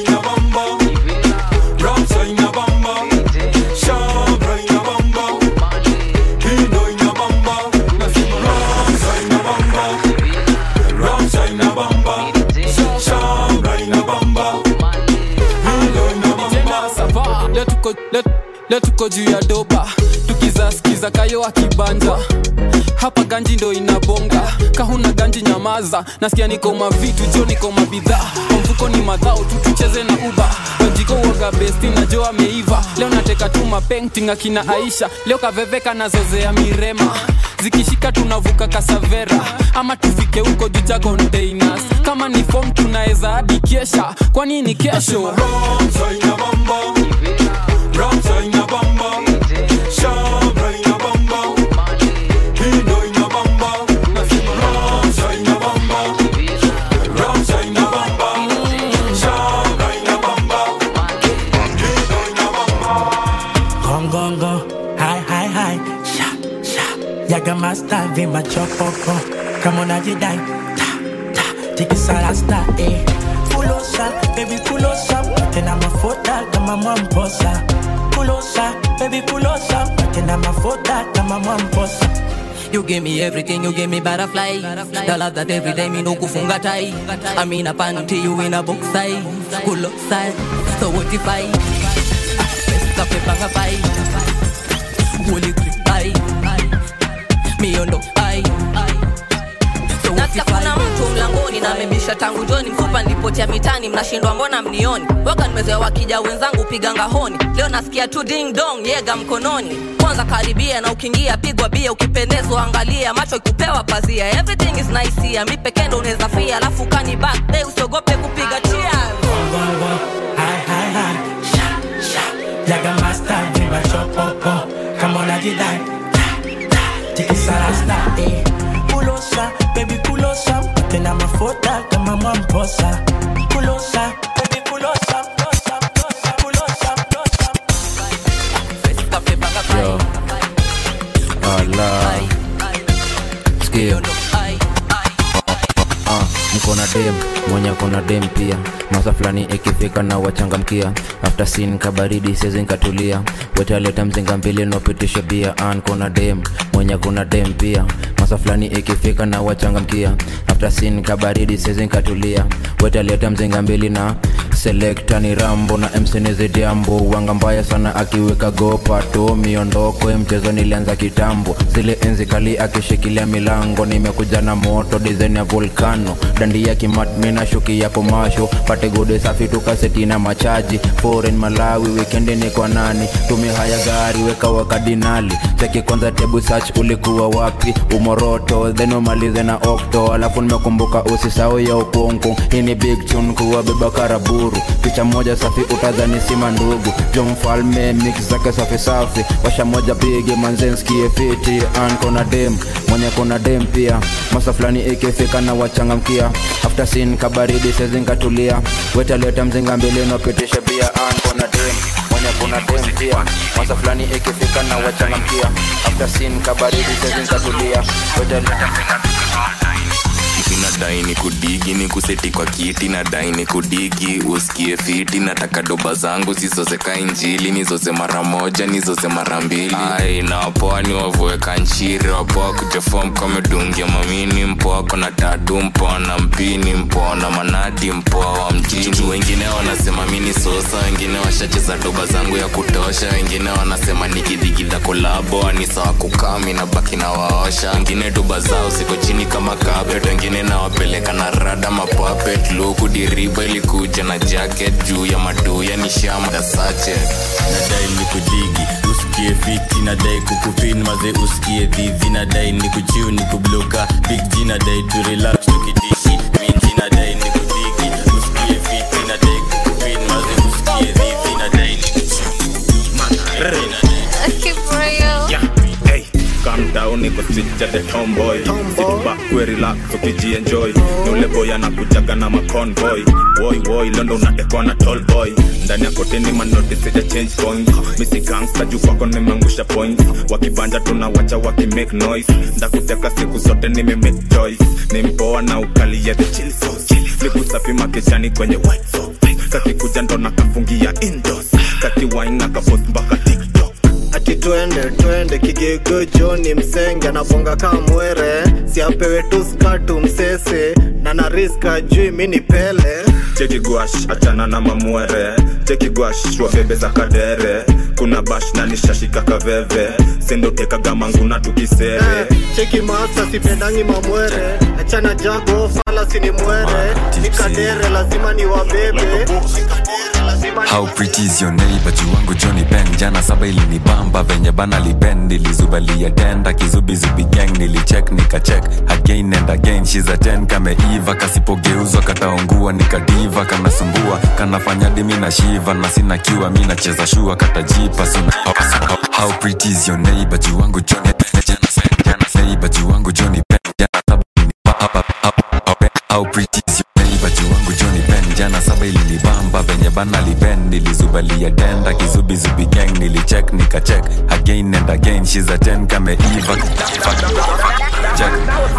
tena sava leo tuko- leo- leo tuko juu ya doba tukizaskiza kayo akibanja hapa ganji ndo inabonga kahuna ganji nyamaza nasikia niko mavitu jo niko mabidhaa kwa mfuko ni madhao tu tucheze na uba wajiko uoga besti na jo ameiva leo nateka tu mapenting akina aisha leo kaveveka na zozea mirema zikishika tunavuka kasavera ama tufike huko juu cha containers kama ni fom tunaweza hadi kesha kwani ni kesho Gong gong gong, hi hi hi, sha sha. Yaga master vima chopoko, kama unajidai ta ta, tikisa rasta eh. Fulosa, baby fulosa, tena mafuta kama mwamposa. Fulosa, baby fulosa, tena mafuta kama mwamposa. You give me everything, you give me butterfly. The love that every day me no kufunga tai. I'm in a panty, you in a box side. Cool side, so what if I? Cafe banga pai. Holy creep pai. Me on the eye. So what nasikia if I? kuna mtu mlangoni na amebisha tangu joni mfupa nilipotea mitani mnashindwa mbona mnioni waka nimezoea wakija wenzangu piga ngahoni leo nasikia tu ding dong yega mkononi kwanza karibia na ukiingia pigwa bia ukipendezwa angalia macho ikupewa pazia everything is nice here mi pekee ndo unaweza fia alafu kani back day usiogope kupiga cheers Gong gong gong, hi hi hi, sha sha. Yaga master vima chopoko, kama unajidai ta ta, tikisa rasta eh. Fulosa, baby fulosa, tena mafuta kama mwamposa. Fulosa, baby fulosa, fulosa, fulosa, fulosa, fulosa. Yo. Ala. Sikia. Ah, niko na dem mwenye kona dem pia masa fulani ikifika na wachangamkia after sin kabaridi sezi nkatulia wetaleta mzinga mbili nopitisha bia an kona dem mwenye kuna dem pia masa fulani ikifika na wachangamkia after sin kabaridi sezi nkatulia wetaleta mzinga mbili na selekta ni rambo na msinizidiambo wanga mbaya sana akiweka gopa to miondoko ya mchezo nilianza kitambo zile enzi kali akishikilia milango nimekuja na moto dizaini ya volkano dandia kimatmi na shuki yapo masho pate gode safi tukaseti na machaji foreign malawi wikendi ni kwa nani tumi haya gari weka wakadinali cheki kwanza tebu search ulikuwa wapi umoroto then umalize na okto alafu nimekumbuka usisau ya ukungu hii ni big tune kuwa beba karaburu picha moja safi utazani sima ndugu jo mfalme mix zake safi safi washa moja bigi manzenskie fiti an kona dem mwenye kona dem pia masa fulani ikifika na wachangamkia after sin kabaridi sezinkatulia wetaleta mzinga mbili nopitisha bia an kona dem mwenye kuna dem pia masa fulani ikifika na wachangamkia after sin kabaridi sezinkatulia wetaleta mzinga nadai ni kudigi ni kuseti kwa kiti nadai ni kudigi usikie fiti nataka doba zangu zizozeka injili nizoze mara moja nizoze mara mbili ai na wapoa ni wavueka nchiri wapoa kujefom kamedungia mamini mpoa kona tatu mpoa na mpini mpoa na manati mpoa wa mjini wengine wanasema mini sosa wengine washacheza doba zangu ya kutosha wengine wanasema nikidhigidha kolabo ni sawa kukami na baki na waosha wengine doba zao ziko chini kama kapet wengine nawapeleka na rada mapapet luku diriba ilikuja na jacket juu ya maduya ni shamda sache nadai ni kudigi usikie fiti nadai kukupin maze usikie dhivi nadai ni kuchiu ni kubloka big g nadai tu relax tukidishi minji nadai ni kudigi usikie fiti nadai kukupin maze usikie dhivi nadai ni kuchiu keja the tomboy sit back we relax ukijienjoy ni ule boy anakujaga na maconvoy woi woi londo unatekwa na tall boy ndani ya koteni manoti sija change coins misi gangsta juu kwako nimeangusha points wakibanja tunawacha wakimake noise ndakuteka siku zote nime make choice ni mpoa na ukali ya the chill sauce siku safi makejani kwenye white sauce kakikuja ndo nakafungia indoors kakiwine na kapost mpaka tiktok ati twende twende kigigo joni msenge anabonga kamwere siapewe tu skatu msese na nariska jui mini pele cheki gwash achana na mamwere cheki gwash wabebe za kadere kuna bash na nishashika kaveve sendotekaga manguna tukisere cheki masa sipendangi mamwere achana jago fala sini mwere nikadere lazima ni wabebe How pretty is your neighbor wangu Johnny Ben jana saba ilinibamba venye bana liben nilizubalia tenda kizubizubi gang nilicheck nikacheck again and again she's a 10 kameiva kasipogeuzwa kataungua nikadiva kanasumbua kanafanya dimi na shiva na sina kiwa mi nacheza shua katajipa suna how, how pretty is your neighbor wangu Johnny Ben jana sa- jana sa- neighbor wangu Johnny Ben jana saba ilinibamba how, how, how pretty is your neighbor wangu Johnny Ben jana saba ilinibamba venye bana liben nilizubalia denda kizubizubi gang nilicheck nikacheck again and again she's a 10 kameiva check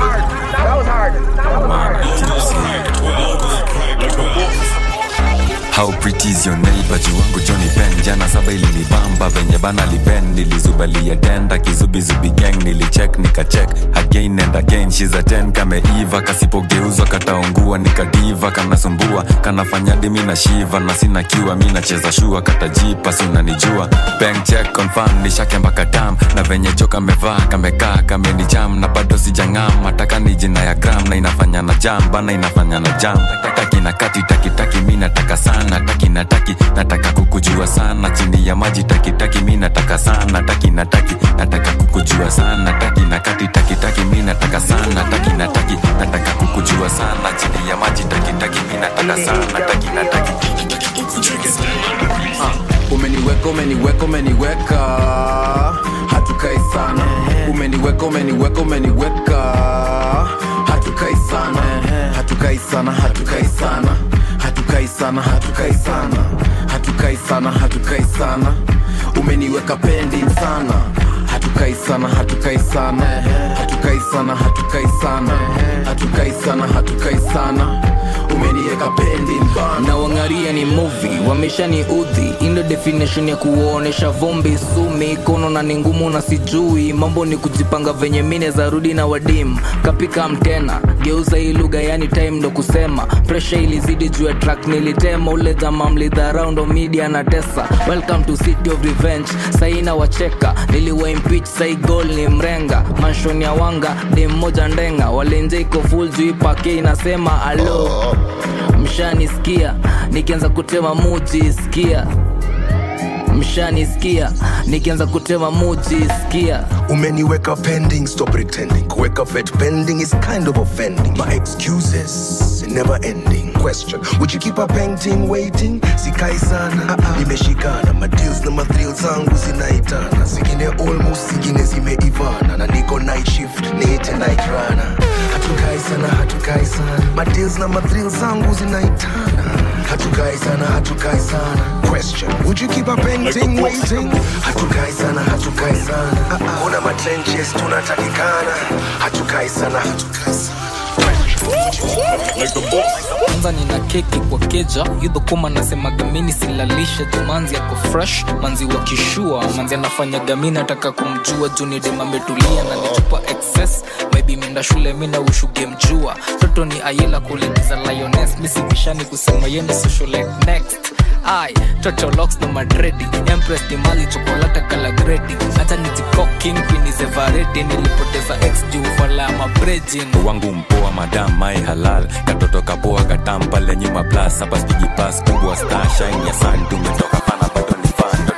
How pretty is your neighbor wangu Johnny Ben jana saba ilinibamba venye bana liben nilizubalia denda kizubizubi gang nilicheck nikacheck again and again she's a 10 kameiva kasipogeuzwa kataungua nikadiva kanasumbua kanafanya dimi na shiva na sina kiwa mi nacheza shua katajipa sunanijua bank check confirm nishake mpaka tam na venye jo kamevaa kamekaa kamenijam na bado sijang'am mataka ni jina ya gram na inafanya na jam bana inafanya na jam taki na kati taki taki mi nataka sana taki na taki nataka kukujua sana chini ya maji taki taki mi nataka sana taki na taki nataka kukujua sana taki na kati taki taki mi nataka sana taki na taki nataka kukujua sana chini ya maji taki taki mi nataka sana taki na taki umeniweka umeniweka umeniweka hatukai sana umeniweka umeniweka umeniweka hatukai sana hatukai sana hatukai sana hatukai sana hatukai sana hatukai sana hatukai sana umeniweka pending sana hatukai sana hatukai sana hatukai sana hatukai sana hatukai sana hatukai sana umeniweka pending bana na wangaria ni movie wamesha ni udhi indo definition ya kuonesha vumbi sumi kono na ni ngumu na sijui mambo ni kujipanga venye mine za rudi na wadim kapika mtena geuza hii lugha yani time ndo kusema presha ilizidi juu ya track nilitema ule jama mlidharau ndo media na tesa welcome to city of revenge saina wacheka niliwa impeach sai gol ni mrenga manshon ya wanga dem moja ndenga walenje iko full juu ipake inasema alo mshanisikia nikianza kutema muji sikia mshanisikia nikianza kutema muji sikia umeniweka pending stop pretending kuweka vet pending is kind of offending my excuses never ending question would you keep a painting waiting sikai sana nimeshikana madeals na mathrill zangu zinaitana zingine almost zingine zimeivana na niko night shift niite night runner hatukai sana hatukai sana madeals na mathrill zangu zinaitana hatukai sana hatukai sana question would you keep a painting waiting hatukai sana hatukai sana kuna matrenches tunatakikana hatukai sana hatukai sana kwanza nina keki kwa keja yudho kuma nasemaga mini silalisha jumanzi yako fresh manzi wa kishua manzi anafanyaga mi nataka kumjua junidem ametulia na nichupa excess maybe mienda shule mi na ushuge mjua toto ni ayela kuligiza lioness misibishani kusema yende socialite next ai toto locks na madredi empress ni mali chokolata kala gredi hata nijikoking pinizevaredi nilipoteza ex juu fala ya mabrejin wangu mpoa madam mai halal katoto kapoa katam pale nyuma plus hapa spigi pas kubwa star shine ya sun tumetoka pana bado ni fando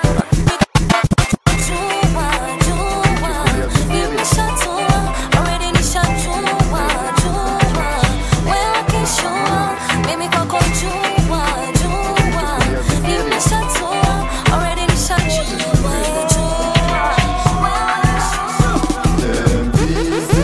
Them busy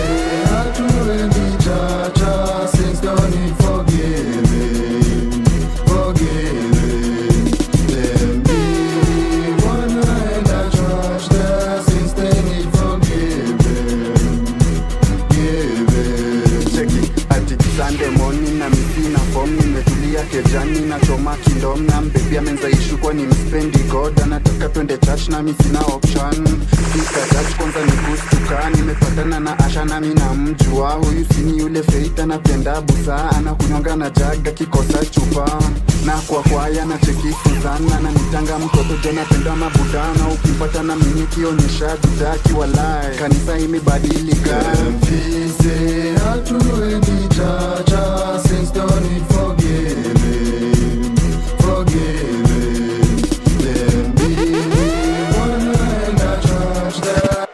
tulia kejani nachoma kindom na mbebi amenzaishu kwa ni mspendi god anataka twende church nami sina option fika church kwanza ni kustuka nimepatana na asha nami na mjua huyu sini yule feita napenda busa anakunyonga na jaga kikosa chupa na kwa kwaya na chekifuzana na nitanga mtoto jo napenda mabudana ukimpata na mimi kionyesha judaki walai kanisa imebadilika Mfize hatuendi chacha since don't need forgiving, forgiving. Them believe wanaenda church that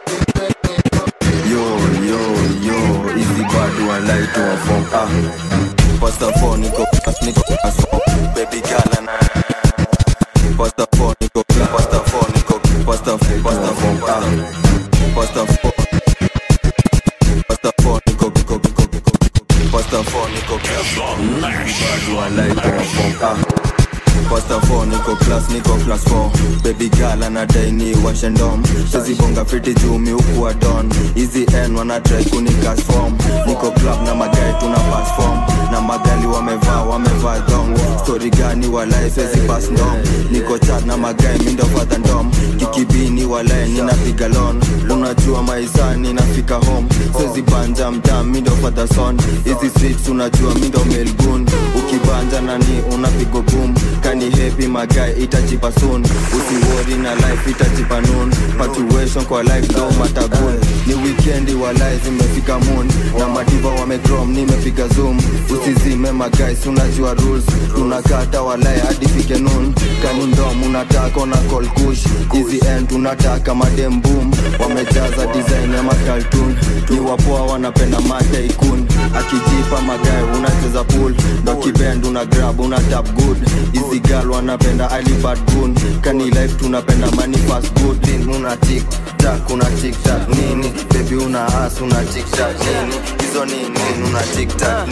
yo yo yo hizi bado walaitwa form ah pasta four niko niko class four baby girl na pasta four niko pasta four niko pasta pasta four ah pasta four pasta four niko niko niko pasta four niko bado walaitwa form ah Pasta 4 niko class niko class 4 baby girl anadai ni washendom sezibonga fiti juu miukuwa don hizi n wanatrai kunikas form niko club na magai tuna pass form na magali wamevaa wamevaa dong story gani walai swezi pass ndom niko chat na magai mindo fadha ndom kikibini walai ninapiga lon unajua maisani nafika home swezi banja mtam mindo fadha son hizi streets unajua mindo melgun ukibanja nani unapigo boom kani happy magai itachipa soon usiwori na life itachipa noon punctuation kwa life no matter good ni weekendi wa life zimefika moon na madiva wamegrom nimepiga zoom usizime magais unajua rules tunakata walai hadi fike noon kani ndom unataka na call kush hizi end tunataka madem boom wamejaza design ya makaltun ni wapoa wanapenda mate ikun akijipa magae unacheza pool ndo kibend una grab una tap good hizi gal wanapenda alibad gun kani life tunapenda money fast good Then una tik tak una tik tak nini baby una ass una tik tak nini hizo nini una tik tak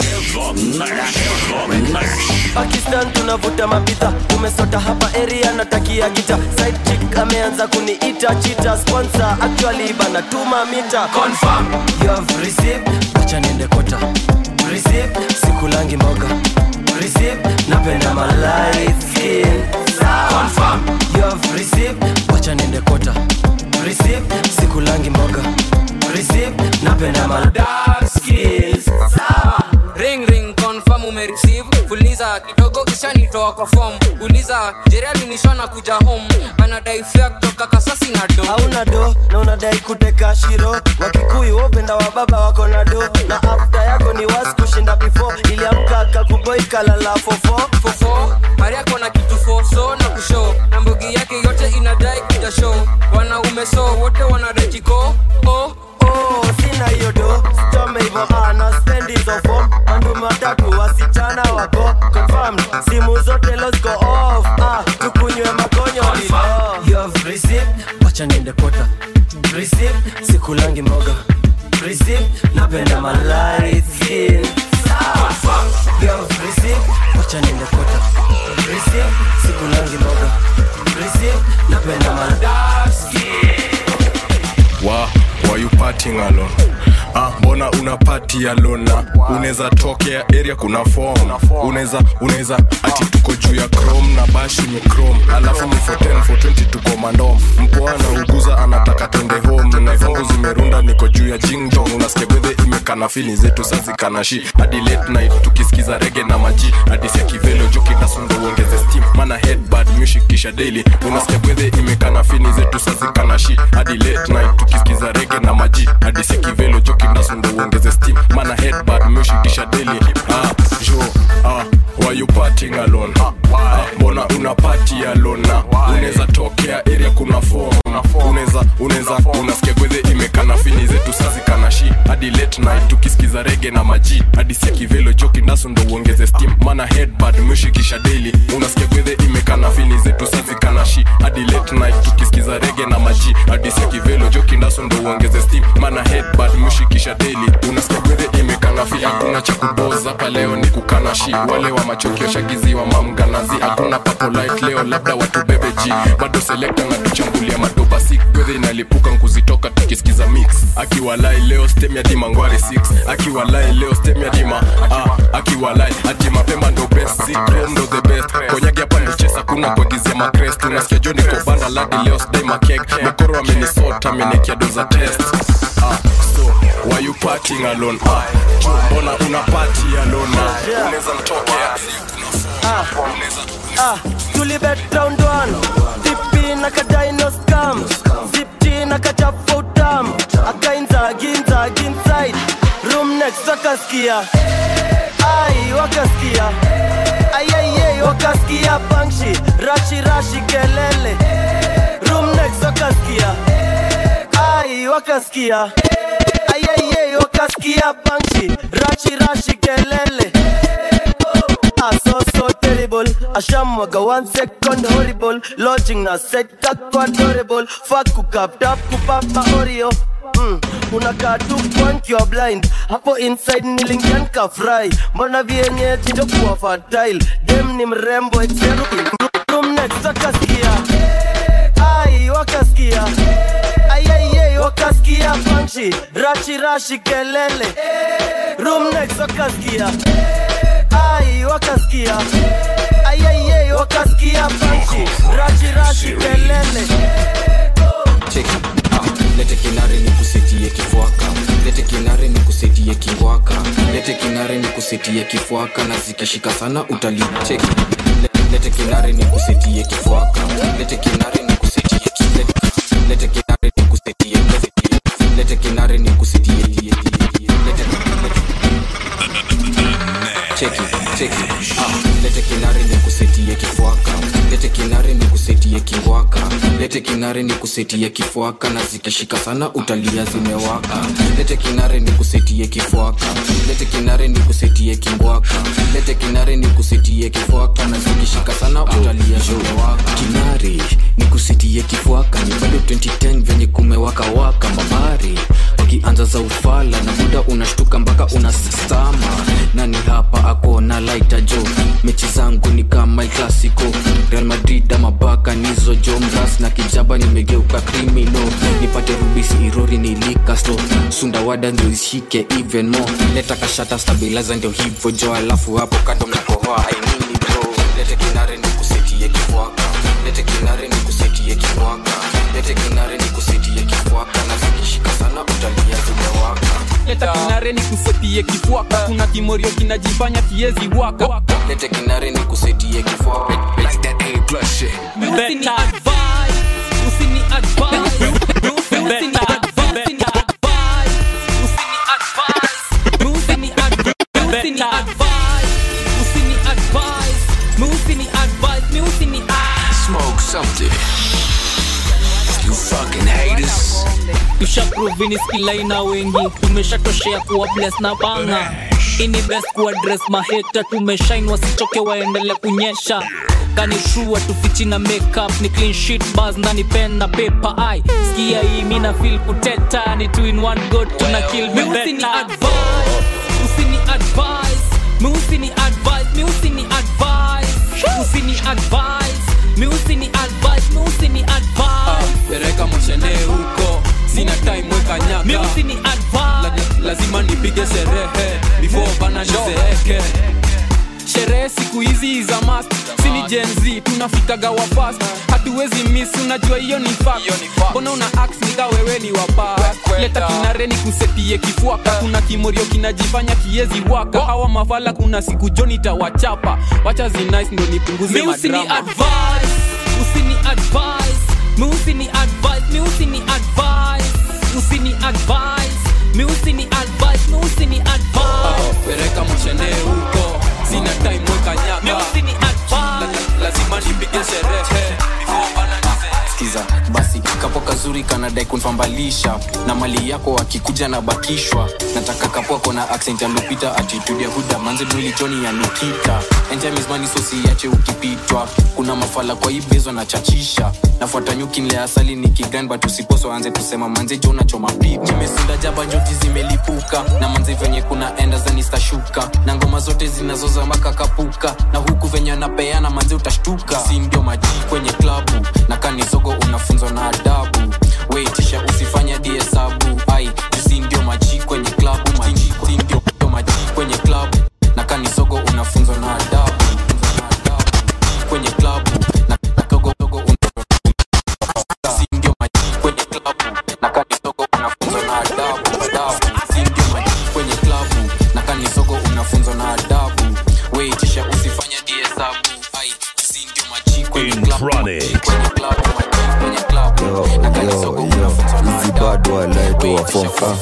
pakistan tunavuta mabidha umesota hapa area natakia gita side chick ameanza kuniita chita sponsor actually banatuma mita confirm you have received acha niende kota receive sikulangi moga receive napenda my light skin confirm you have received acha niende kota receive sikulangi moga receive napenda my dark skills ring ring confirm umereceive fuliza kidogo ishanitoa kwa form uliza jerali nishona kuja home anadai fea kutoka kasasi na do hauna do na unadai kuteka shiro wakikuyu wopenda wa baba wako na do na afta yako ni was kushinda before iliamka kakuboi kalala fofo fofo hari yako na kitu foso na kushow na mbogi yake yote inadai kuja show wanaume so wote wanadai kiko oh, oh, sina hiyo do stome hivo ana spendi hizo fom mandu matatu wasichana wako confirmed simu zote los go off ah, tukunywe makonyo lilo you have received wacha niende kota receive sikulangi moga receive napenda my light skin you have received wacha niende kota receive sikulangi moga receive napenda my dark skin wa why you partying alone Ah, mbona una party alone na unaweza tokea area kuna form unaweza unaweza ati tuko juu ya chrome na bashi ni chrome alafu ni for 10 for 20 tuko mandom mpoa na uguza anataka twende home na zangu zimerunda niko juu ya jingjong unasikia bedhe imekana fili zetu sazikana shi hadi late night tukisikiza rege na maji hadi sia kivelo jokidasundo uongeze steam mana headbad music kisha daily unasikia bedhe imekana fini zetu sazikana shi hadi late night tukisikiza rege na maji hadi sia kivelo jokidasundo uongeze steam mana headbad music kisha daily ah jo ah why you partying alone ah, mbona una party alone na unaweza tokea area kuna form unaweza unaweza unasikia gwedhe imekana fini zetu sazikana shi hadi late night tukisikiza rege na maji hadi sia kivelo joki ndaso ndo uongeze steam mana headbad mshikisha daily unasikia gwedhe imekana fini zetu sazikana shi hadi late night tukisikiza rege na maji hadi sia kivelo joki ndaso ndo uongeze steam mana headbad mshikisha daily unasikia gwedhe imekana fi hakuna cha kuboza hapa leo ni kukana shi wale wa machokio shagiziwa mamganazi hakuna papo light leo labda watu bebeji bado selekta na tuchambulia madoba si gwedhe inalipuka nkuzitoka tuki tukisikiza mix akiwalai leo stem ya dima ngware 6 akiwalai leo stem ya dima ah, akiwalai ati mapema ndo best Zitrom ndo the best konyagi hapa ndichesa kuna kuagizia makrest unasikia jo niko banda ladi leo sdai makeg mokoro amenisota amenikia doza test ah, so why you partying alone ah, jo, mbona una party alone ah, unaweza mtokea Ah, ah, tulibet round one tipi na kadino scam zipti na kachafa utam akainza ginza ginside room next wakaskia ai wakaskia ayayey wakaskia bangshi rashi rashi kelele room next wakaskia ai wakaskia ayayey wakaskia bangshi rashi rashi kelele Ah, so so terrible ashamwaga one second horrible lodging na set kako adorable fuck kukap tap kupapa oreo Mm, unakaa tu point you are blind hapo inside nilingian ka fry mbona vienyeji ndo kuwa fertile dem ni mrembo exeru room next wakaskia ai wakaskia ayayey wakaskia panchi rashi rashi kelele room next wakaskia ai wakaskia ayayey wakaskia panchi rashi rashi kelele cheki ah, lete kinare ni kusetie kifuaka lete kinare ni kusetie kingwaka lete kinare ni kusetie kifuaka na zikishika sana utali cheki Le- lete kinare ni kusetie kifuaka lete kinare ni kusetie ki- lete- lete kinare ni kusetie lete- lete kinare ni kusetie lete cheki cheki ah, lete kinare ni kusetie kifuaka lete kinare ni kusetie kingwaka lete kinare ni kusetie kifuaka na zikishika sana utalia zimewaka lete kinare ni kusetie kifuaka lete kinare ni kusetie kingwaka lete kinare ni kusetie kifuaka na zikishika sana utalia zimewaka kinare ni kusetie kifuaka ni bado 2010 venye kumewaka waka mabari wakianza za ufala na muda unashtuka mpaka unasama nani hapa ako na laita jo mechi zangu ni kama El clasico real madrid ama baka nizo jo mras na kijaba nimegeuka krimino nipate rubisi irori nilikasto sundawada ndio ishike even more leta kashata stabilizer ndio hivyo jo alafu hapo kando mnakohoa ainini bro lete kinare ni kusetie kifuaka lete kinare ni kusetie kifuaka lete kinare ni kusetie kifuaka na zikishika sana utalia zimewaka leta kinare ni kusetie kifuaka kuna kimorio kinajifanya kiezi waka lete kinare ni kusetie kifuaka Like that A plus shit. Usini advise, usini advise, usini advise, usini advise, usini advise, usini advise, usini advise, usini advise, usini advise. Smoke something. You fucking haters. tushaprovini skilaina wengi tumeshatoshea kuwa bless na banga ini best kuadres maheta tumeshain wasichoke waendele kunyesha kani true tufichi na makeup ni clean sheet bars ndani pen na paper ai skia hii mina feel kuteta ni two in one go tuna kill me Usini better advise, usini advise, mi usini advise, mi usini advise, usini advise, mi usini advise, mi usini advise. pereka moshene huko sina time weka nyaka Mi usini advise. La, lazima nipige sherehe before bana nizeeke sherehe siku hizi za mast sini jenz tunafikaga wafast hatuwezi miss unajua hiyo ni fact. mbona una ax nika wewe ni wapa leta kinare ni kusetie kifuaka kuna kimorio kinajifanya kiezi waka hawa mafala kuna siku joni tawachapa wacha zinice ndo nipunguze Mi usini madrama advise, usini advise, mi usini advise, mi usini advise, usini advise, mi usini advise, mi usini advise. pereka moshene huko sina time weka nyaka La, lazima nipige sherehe before bana nizeeke skiza basi kapo kazuri kanadai kunfambalisha na mali yako akikuja na bakishwa nataka kapo ako na accent ya lupita attitude ya huda manze mwili joni ya nikita enjamizmani sosiache ukipitwa kuna mafala kwa ibezwa na chachisha nafuata nyuki nle asali ni kigran but usiposo anze tusema manze jo nachoma pip nimesinda jaba njoti zimelipuka na manze venye kuna enda zanistashuka na ngoma zote zinazoza makakapuka na huku venye anapeana manze utashtuka si ndio maji kwenye klabu na kanisogo unafunzwa na adabu weitisha usifanya diesabu ai jusi ndio maji kwenye klabu maji si ndio ndio maji kwenye klabu na kanisogo unafunzwa na adabu kwenye klabu na kadogo dogo si ndio maji kwenye klabu na kanisogo unafunzwa na adabu adabu si ndio maji kwenye klabu na kanisogo unafunzwa na adabu weitisha usifanya diesabu ai jusi ndio maji kwenye klabu kwenye klabu maji kwenye klabu na kanisogo unafunzwa na hizi bado walaitoa fofa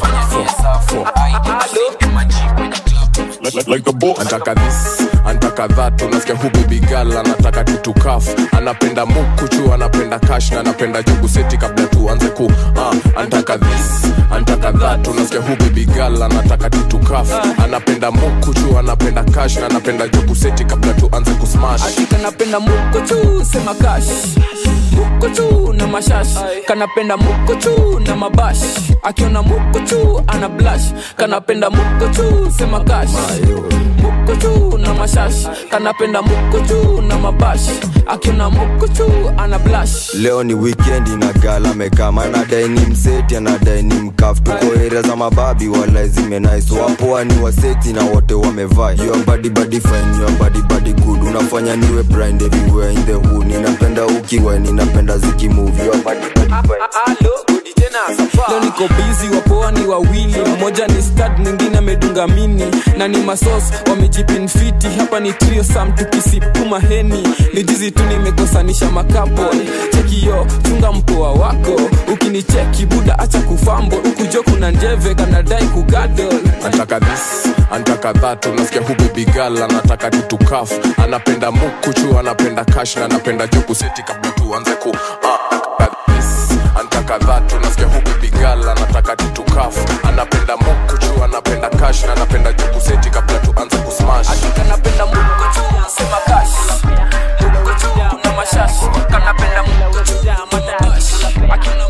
antaka this antaka that unasikia hu baby girl anataka tutukaf anapenda mukuchu anapenda kash na anapenda jugu seti kabla tuanze ku uh, antaka this antaka that unasikia hu baby girl anataka tutukaf anapenda mukuchu anapenda kash na anapenda jugu seti kabla tuanze kusmash kanapenda mukuchu sema kash mukuchu na mashash kanapenda mukuchu na mabash akiona mukuchu ana blash kanapenda mukuchu sema kash mukuchu na mashash kanapenda mukuchu na mabash akiona mukuchu ana blash leo ni wikendi na gala mekama anadai ni mseti anadai ni mkaf tuko area za mababi wala zimenais wapoa ni waseti na wote wamevaa your body body fine your body body good unafanya niwe blind everywhere in the hood ninapenda ukiwa ninapenda zikimove your body body leo niko bizi wapoa ni wawili mmoja ni stad mwingine amedunga mini na ni masos wamejipinfiti hapa ni trio sam tukisipuma heni ni jizi tu nimekosanisha makapo chekio chunga mpoa wako ukinicheki buda acha kufambo ukujo kuna njeve kanadai kugadol antaka this antaka that unasikia hu baby girl anataka tutukaf anapenda mukuchu anapenda kash na anapenda jugu seti kabla tuanze ku uh, antaka this antaka that unasikia hu baby girl anataka tutukaf anapenda mukuchu anapenda kash na anapenda jugu seti kabla tuanze kusmash kanapenda mukuchu sema kash mukuchu na mashash kanapenda mukuchu na mabash akiona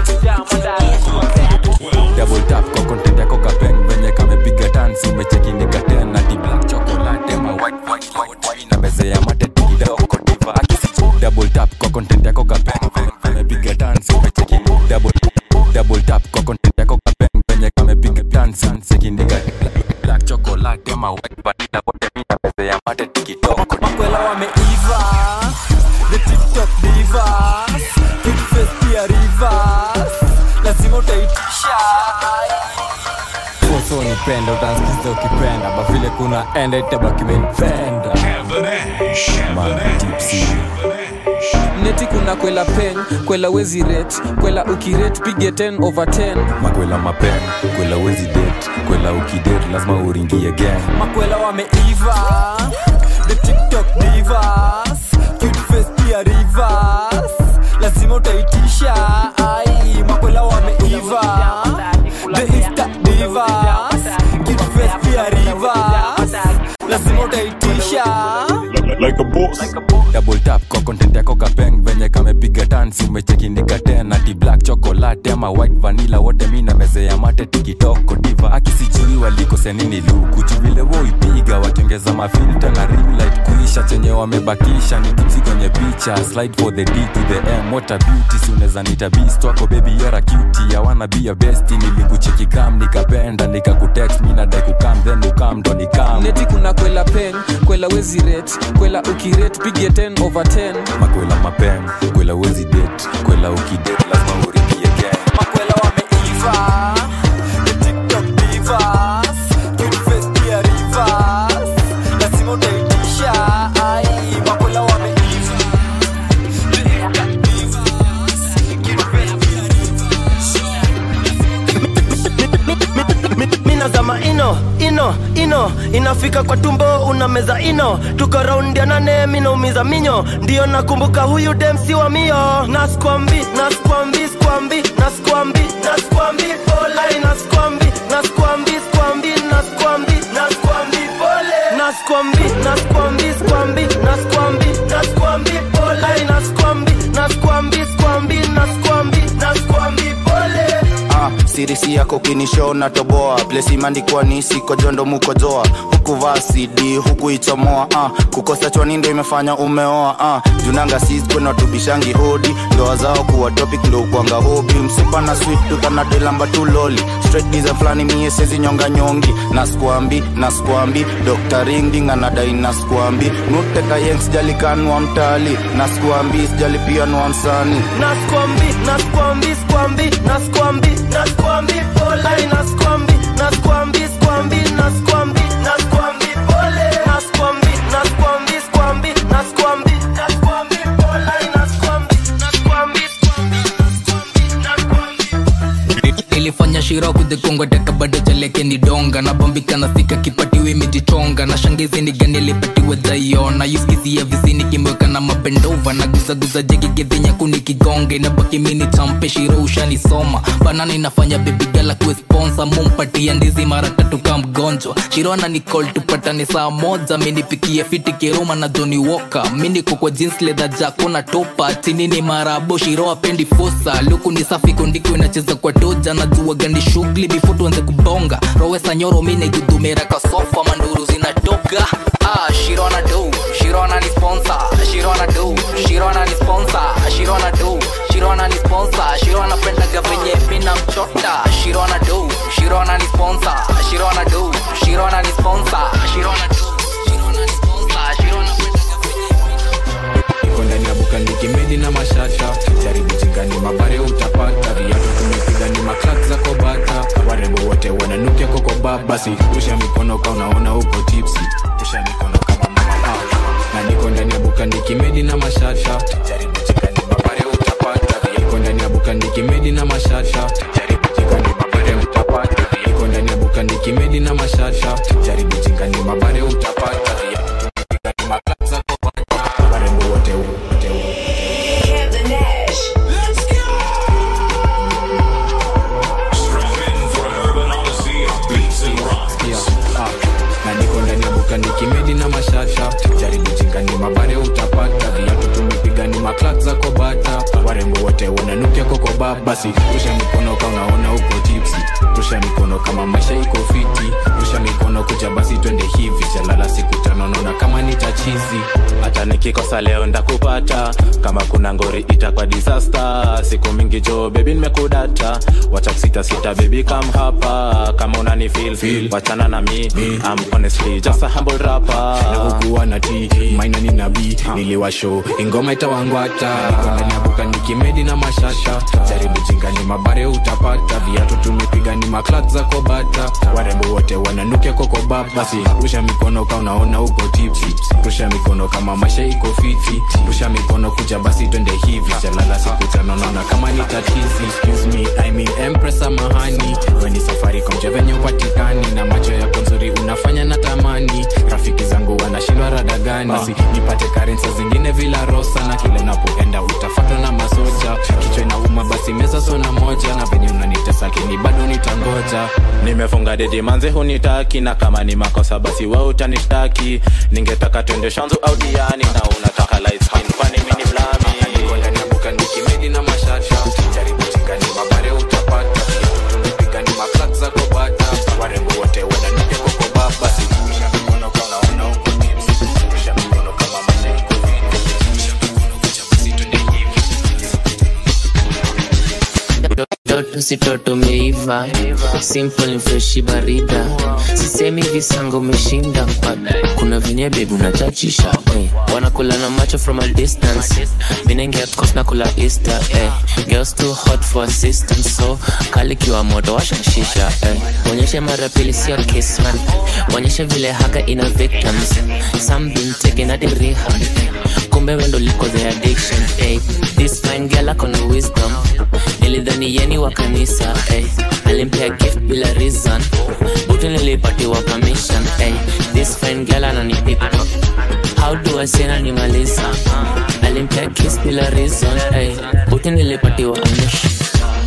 double tap kwa content yako kapeng venye kamepiga tansi umechekindika tena di black chocolate ma white white white white na meze ya mate kidogo diva akisi double tap kwa content yako kapeng venye kamepiga tansi umecheki double double tap kwa content yako kapeng venye kamepiga tansi umechekindika black chocolate ma white vanilla wote mimi na meze ya mate kidogo makwela wameiva the tiktok divas cute face pia rivers lazima utaitisha so nipenda utansikiza ukipenda bavile kuna enda itabaki menipenda neti kuna kwela pen kwela wezi ret kwela ukiret pige 10 over 10 makwela mapen kwela wezi det kwela ukidet lazima uringie gang makwela wameiva the tiktok divas cute face pia rivers lazima utaitisha ai makwela wameiva the insta divas cute face pia rivers lazima utaitisha like a boss double tap kwa content yako kapeng venye kamepiga tansi umechekindika tena ti black chocolate ama white vanilla wote mi na meze ya mate tikitoko diva akisijui walikose nini luku juvile woipiga wakiongeza mafilta na ring light kuisha chenye wamebakisha ni tipsi kwenye picha slide for the d to the m what a beauty si unaweza nita beast wako baby you're a cutie I wanna be a bestie nilikucheki kam nikapenda nikakutext mi nadai kukam then ukam ndo nikam neti kuna kwela pen kwela wezi ret kwela ukiret pige 10 over 10 makwela mapen kwela wezi det kwela ukidet lazima uripie gang makwela wameiva the tiktok divas cute face pia rivers lazima utaitisha ai makwela wameiva the insta divas cute face pia minazama ino ino ino inafika kwa tumbo unameza ino tuko raundi ya nane minaumiza minyo ndiyo nakumbuka huyu demsi wa mio naskwambi naskwambi skwambi naskwambi naskwambi polai naskwambi naskwambi skwambi naskwambi naskwambi pole naskwambi naskwambi skwambi naskwambi naskwambi polai naskwambi naskwambi skwambi naskwambi naskwambi pole Ah, sirisi yako kinisho na toboa plesi imeandikwa ni siko jondo mukojoa huku vaa cd huku ichomoa uh. kukosa chwani ndo imefanya umeoa uh. junanga siskwena tubishangi hodi ndoa zao kuwa topic ndo ukwanga hobi msipa na sweet tukanadilamba tu loli straight design flani mie sezi nyonga nyongi naskwambi naskwambi dr ringding anadai naskwambi nuteka yeng sijalikanwa mtali naskwambi sijalipianwa msani naskwambi naskwambi skwambi naskwambi naskwambi pole naskwambi naskwambi skwambi naskwambi naskwambi pole naskwambi naskwambi skwambi naskwambi naskwambi pole naskwambi naskwambi ilifanya shira kudhikonga teka bado jalekeni donga nabambika na sika kipatiwe imejichonga na shangizi ni gani ilipatiwe jaiona yuskizia visini kimweka na mabendova na guzaguza jegi gedhinya kuni kigonge na baki mini champe shiro ushanisoma banana inafanya bebigala kuwe sponsa mumpatia ndizi mara tatu ka mgonjwa shirona ni call tupatane saa moja minipikie fiti kiruma na joni woka miniko kwa jeans leather jako na topa chini ni marabo shiro apendi fosa luku ni safi kundiko inacheza kwa toja na jua gani shughuli before tuanze kubonga rowesa nyoro mine gudumera kasofa manduru zinatoka ah shirona do shirona ni sponsor shirona do shirona ni sponsor shirona do shirona ni sponsor shirona pendaga venye mina mchota shirona do shirona ni sponsor shirona do shirona ni sponsor shirona do shirona ni sponsor shirona iko ndani ya buka nikimedi na mashasha jaribu jingani mabare utapata viatu tumepiga ni maklak za kobata warembo wote wananukia kokoba basi rusha mikono ka unaona huko tipsi rusha mikono kama mama na niko ndani ya buka nikimedi na mashasha jaribu jingani mabare utapata iko ndani ya buka nikimedi na mashasha jaribu jingani mabare utapata iko ndani ya buka nikimedi na mashasha jaribu jingani mabare utapata viatu tumepiga ni maklak za kobata warembo wote wote na niko ndani ya buka nikimedi na mashasha jaribu jingani mabare utapata viatu tumepiga ni maklak za kobata warembo wote wananukia kokoba basi rusha mikono ka unaona huko tipsi rusha mikono kama maisha iko fiti rusha mikono kuja basi twende hivi jalala siku tano naona kama ni tachizi hata nikikosa leo ndakupata kama kuna ngori itakwa disaster siku mingi jo bebi nimekudata wacha kusitasita bebi kam hapa kama unani feel, feel. wachana na mi I'm honestly just a humble rapper na hukuwa na t maina ni nabii niliwasho ingoma itawangwata Niko ndani ya buka nikimedi na mashasha jaribu jingani mabare utapata viatu tumepiga ni maklak za kobata warembo wote wananukia kokoba basi rusha mikono ka unaona huko tipsi rusha mikono kama maisha iko fiti rusha mikono kuja basi twende hivi jalala siku tano naona kama ni tatizi Excuse me, I mean empress samahani weni safari komje venye upatikani na macho yako nzuri unafanya na tamani rafiki zangu wanashindwa rada gani basi nipate karensa zingine vila rosa na kile napoenda utafatwa na masoja kichwa inauma basi meza sona moja na venye unanitesa kini bado nitangoja nimefunga dedi manze hunitaki na kama ni makosa basi we utanishtaki ningetaka twende shanzu au diani na unataka light skin kwani mini blami niko ndani ya buka nikimedi na mashasha jaribu jingani mabare utapata tumepiga ni maklak za kobata warembo wote wananukia kokoba basi rusha mikono ka unaona huko tipsi rusha mikono kama maisha iko fiti rusha mikono kuja basi twende hivi toto si toto meiva simple ni freshi barida sisemi visango umeshinda kuna venye bebi unachachisha eh. wanakula na macho from a distance minaingia kos na kula easter eh. girls too hot for assistance so kalikiwa moto washashisha eh. onyeshe mara pili sio kisman onyeshe vile haka ina victims some been taken at the rehab kumbe wendo liko the addiction eh. this fine girl akona wisdom nilidhani yeni wa kanisa eh. alimpea gift bila reason butu nilipatiwa permission eh. this fine girl ananipipa how do I say nanimaliza alimpea kiss bila reason eh. butu nilipatiwa permission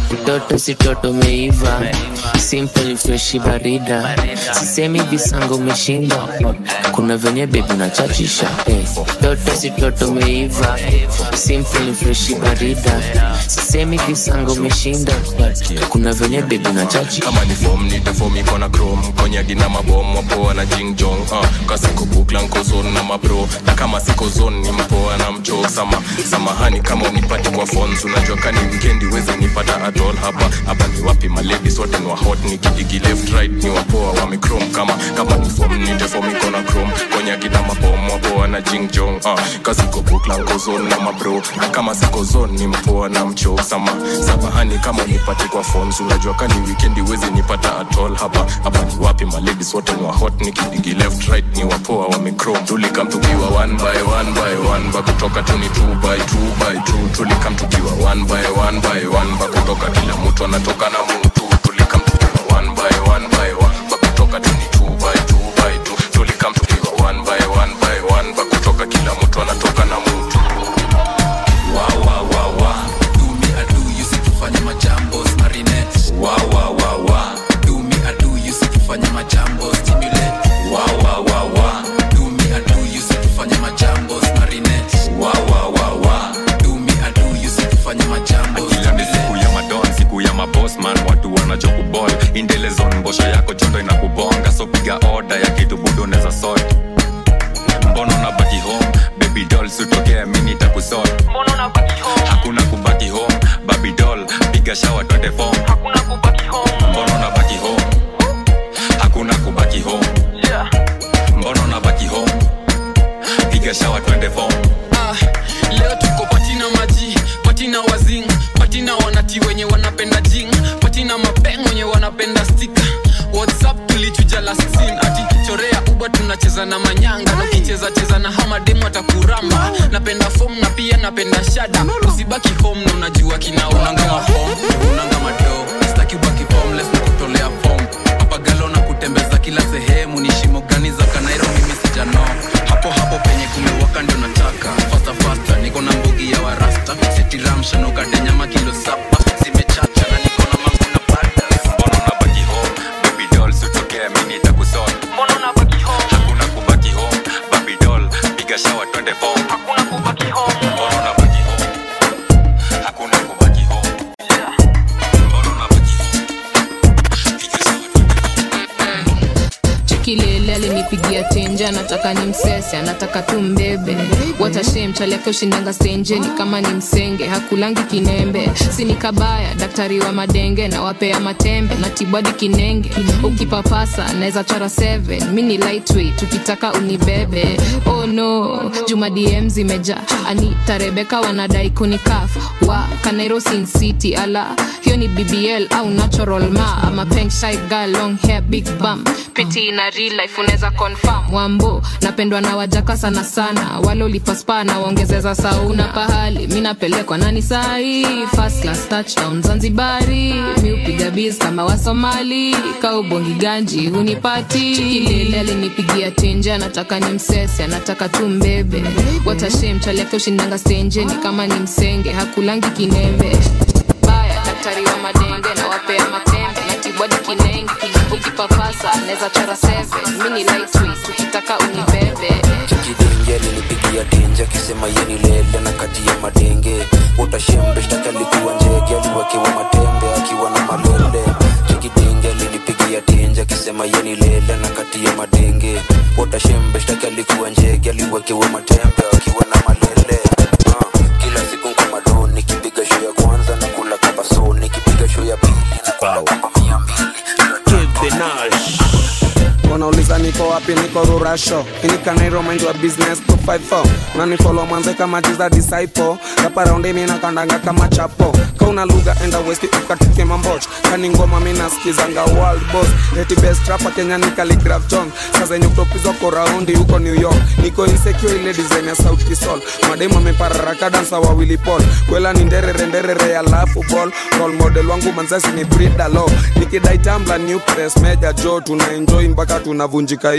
toto si toto meiva simple freshi barida sisemi visango umeshinda kuna venye bebi unachachisha eh. toto si toto meiva simple freshi barida sisemi visango umeshinda kuna venye bebi unachachisha kama ni fom nitefom iko na chrome konyagi na mabom wapoa na jingjong uh, kasiko bukla nko zone na mabro na kama siko zone ni mpoa na mcho sama samahani kama unipati kwa phones unajua kani weekendi wezi nipata at all hapa hapa ni wapi maladies wote ni wa hot nikidigi left right ni wapoa wame chrome kama kama ni fom nitefom iko na chrome konyagi na mabom wapoa na jingjong uh, kasiko bukla nko zone na mabro na kama siko zone ni mpoa na mcho sama samahani kama unipati kwa phones unajua kani weekendi wezi nipata at all hapa hapa ni wapi maladies wote ni wa hot nikidigi left right ni wapoa wamechrome tulikam tukiwa one by one by one ba kutoka tu ni two by two by two tulikam tukiwa one by one by one ba kutoka kila mtu anatoka na mtu tulikam tukiwa one by one by one ba kutoka tu ni two by two by two tulikam tukiwa one by one by one ba kutoka kila mtu anatoka na mtu Wow, wow, wow, wow. Do me a do, you see tufanye majambo marinette. Wow, wow, wow, wow. Do me a do, you see tufanye majambo stimulate. Wow, wow, wow, wow. Do me a do, you see tufanye majambo marinette. Wow, wow, wow, wow. Do me a do, you see tufanye majambo Kila ni siku ya madon siku ya mabosman watu wanachokubol indelezon mbosho yako jondo inakubonga so piga oda ya kitu budo unaweza sort mbono na baki home baby doll sutokea mini takusort hakuna kubaki home baby doll piga shawa twende form mbono na baki home hakuna kubaki home mbono na baki home piga shawa twende form Ah, leo tuko patina maji patina wazing patina wanati wenye wanapenda jing patina mapeng wenye wanapenda stika whatsapp tulichuja last scene ati chorea uba tunacheza na manyanga na ukicheza cheza na hamademu atakuramba napenda fom na pia napenda shada usibaki home na unajua kinaunanga mafom unanga mado staki ubaki formless na kutolea fom papagalo na kutembeza kila sehemu ni shimo gani za kanairo mimi sijano hapo hapo penye kumewaka ndio nataka fasta fasta niko na mbugi ya warasta setiramshanukade nyama kilo saba zimechacha na niko na mangu na padas mbono na baki home baby doll sutokea mini takusort hakuna kubaki home baby doll piga shawa twende form mbono na baki home hakuna kubaki home mbono na baki chikilele alinipigia tenje anataka ni msese anataka tu mbebe watashe mchali yake ushindanga stenjeni kama ni msenge hakulangi kinembe sini kabaya daktari wa madenge na wapea matembe na tibwadi kinenge ukipapasa naweza chora 7 mi ni lightweight tukitaka unibebe oh no juma dm zimeja anita rebeka wanadai kunikaf wa kanairo sin city ala hiyo ni bbl au natural ma ama peng shy girl long hair big bum piti na real life unaweza confirm wambo napendwa na wajaka sana sana wale ulipaspa na waongezeza sauna pahali mi napelekwa nani sahi first class touchdown zanzibari mi upiga biz kama wasomali kaubongi ganji hunipati kilele alinipigia tenje anataka ni msese anataka tu mbebe watashe mchali yake ushindanga stenjeni kama ni msenge hakulangi kinembe baya daktari wa madenge na wapea matembe na tibwadi kinenge ukipapasa naweza chora 7 mi ni lightweight ukitaka unibebe chikidenge alinipigia tenje akisema yeni lele na kati ya madenge utashembe shtaki alikuwa njege aliwekewa matembe akiwa na malele chikidenge alinipigia tenje akisema yeni lele na kati ya madenge utashembe shtaki alikuwa njege aliwekewa matembe akiwa na malele Ah, kila siku nkomadoni nikipiga show ya kwanza na kula kabaso nikipiga show ya pili na kula wapa mia mbili wanauliza niko wapi niko rurasho inikanairo mind wa business 254 nanifolo mwanze kama jiza disciple raparaundi minakandanga kama chapo kauna lugha enda westi ukatike mamboch kani ngoma minaskizanga world boss eti best rapa kenya ni Khaligraph john sazenye kutopizwa ko raundi huko new york niko insecure ile design ya sauti sol mademu amepararaka dansa wawili pol kwela ni nderere nderere ya lafu ball role model wangu manzasi ni brida lo nikidai tambla new press meja jo tuna enjoy mpaka tunavunjika hiyo ko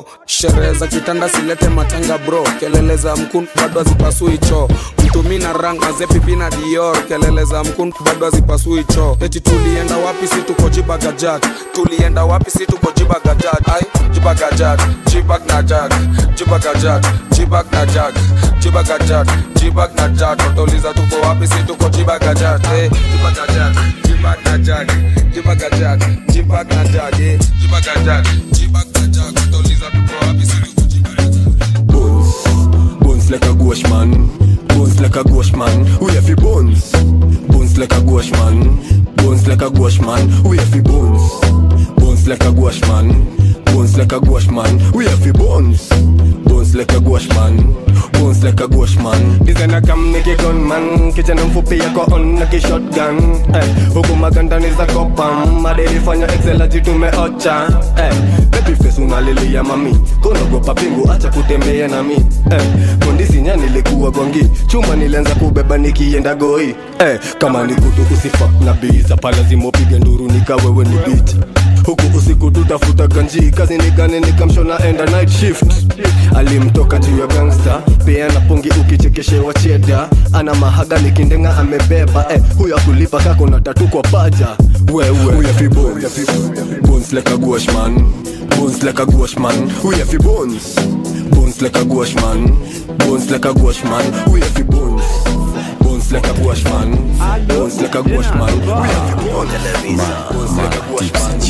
yo sherehe za kitanda silete matanga bro kelele za mkun bado hazipasui choo mtumi na rang mazepipi na dior kelele za mkun bado hazipasui choo eti tulienda wapi si tuko jibagajat tulienda wapi si tuko jibagajat ai jibagajat jibag na jag jibagajat jibag na jag jibagajat jibag na jag watauliza tuko wapi si tuko jibagajat eh jibagajat jibag na jag jibagajat jibag na jag eh jibagajat jibag na jag watauliza tuko wapi si tuko Bones like a gauche man. Bones like a gauche man. We have fi bones. Bones like a gauche man. Bones like a gauche man. We have fi bones. Bones like a gauche man. Bones like a gauche man. We have fi bones. Bones like a gauche man. Bones like a gauche man. Designer kam niki gunman kijana mfupi yako on na kishotgun eh, huku magandani za kopam maderifanya excelaji tumeocha eh, baby face unalilia mami konagopa pingu acha kutembea nami eh, kondisi nya nilikuwa gongi chuma nilianza kubeba nikienda goi eh, kama ni kutu usifa na biza pala zimopige nduru nikawewe ni bit huku usiku tutafuta ganji kazi ni gani nikamshona enda night shift alimtoka juu ya gangsta pia na pongi ukichekeshewa cheda ana mahaga nikindenga amebeba eh, huyo akulipa kako na tatu kwa paja wewe We have fi bones. Bones like a gauche man. Bones like a gauche man. We have fi bones. Bones like a gauche man. Bones like a gauche man. We have fi bones. Bones like a gauche man. Bones like a gauche man. We have fi bones. Bones like a gauche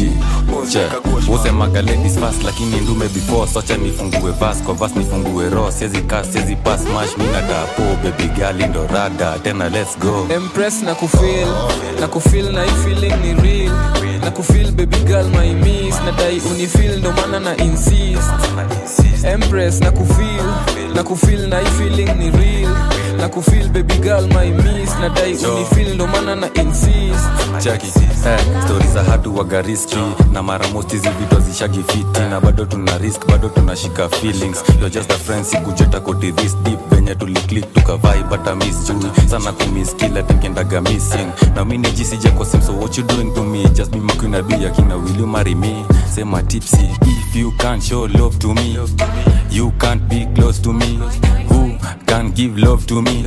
man. usemaga ladies fast lakini ndume before socha nifungue vas kwa vas nifungue ro siezi kas siezi pas mash mi natapo baby gali ndo rada tena let's go Empress na kufeel na kufeel na hii feeling ni real na kufeel baby girl my miss na dai unifeel ndo maana na insist Empress na kufeel na kufeel na hii feeling ni real na kufeel baby girl my miss na dai unifeel ndo maana na insist chaki eh, stori za hatu waga riski na mara most hizi vitu zishagi fiti na bado tuna risk bado tunashika feelings you're just a friend sikujeta koti this deep venye tuliclick tukavai bata miss juu sana kumiss kila tenkendaga missing na mi nijisija kwa sim so what you doing to me just be my queen adu yakina will you marry me sema tipsy if you can't show love to me you can't be close to me who can give love to me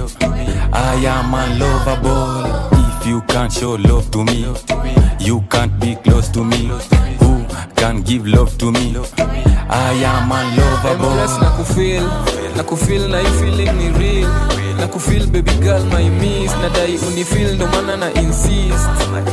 I am unlovable if you can't show love to me you can't be close to me who can give love to me I am unlovable Empress na kufeel na kufeel na hii feeling ni real na kufeel baby girl my miss na dai unifeel ndo maana na insist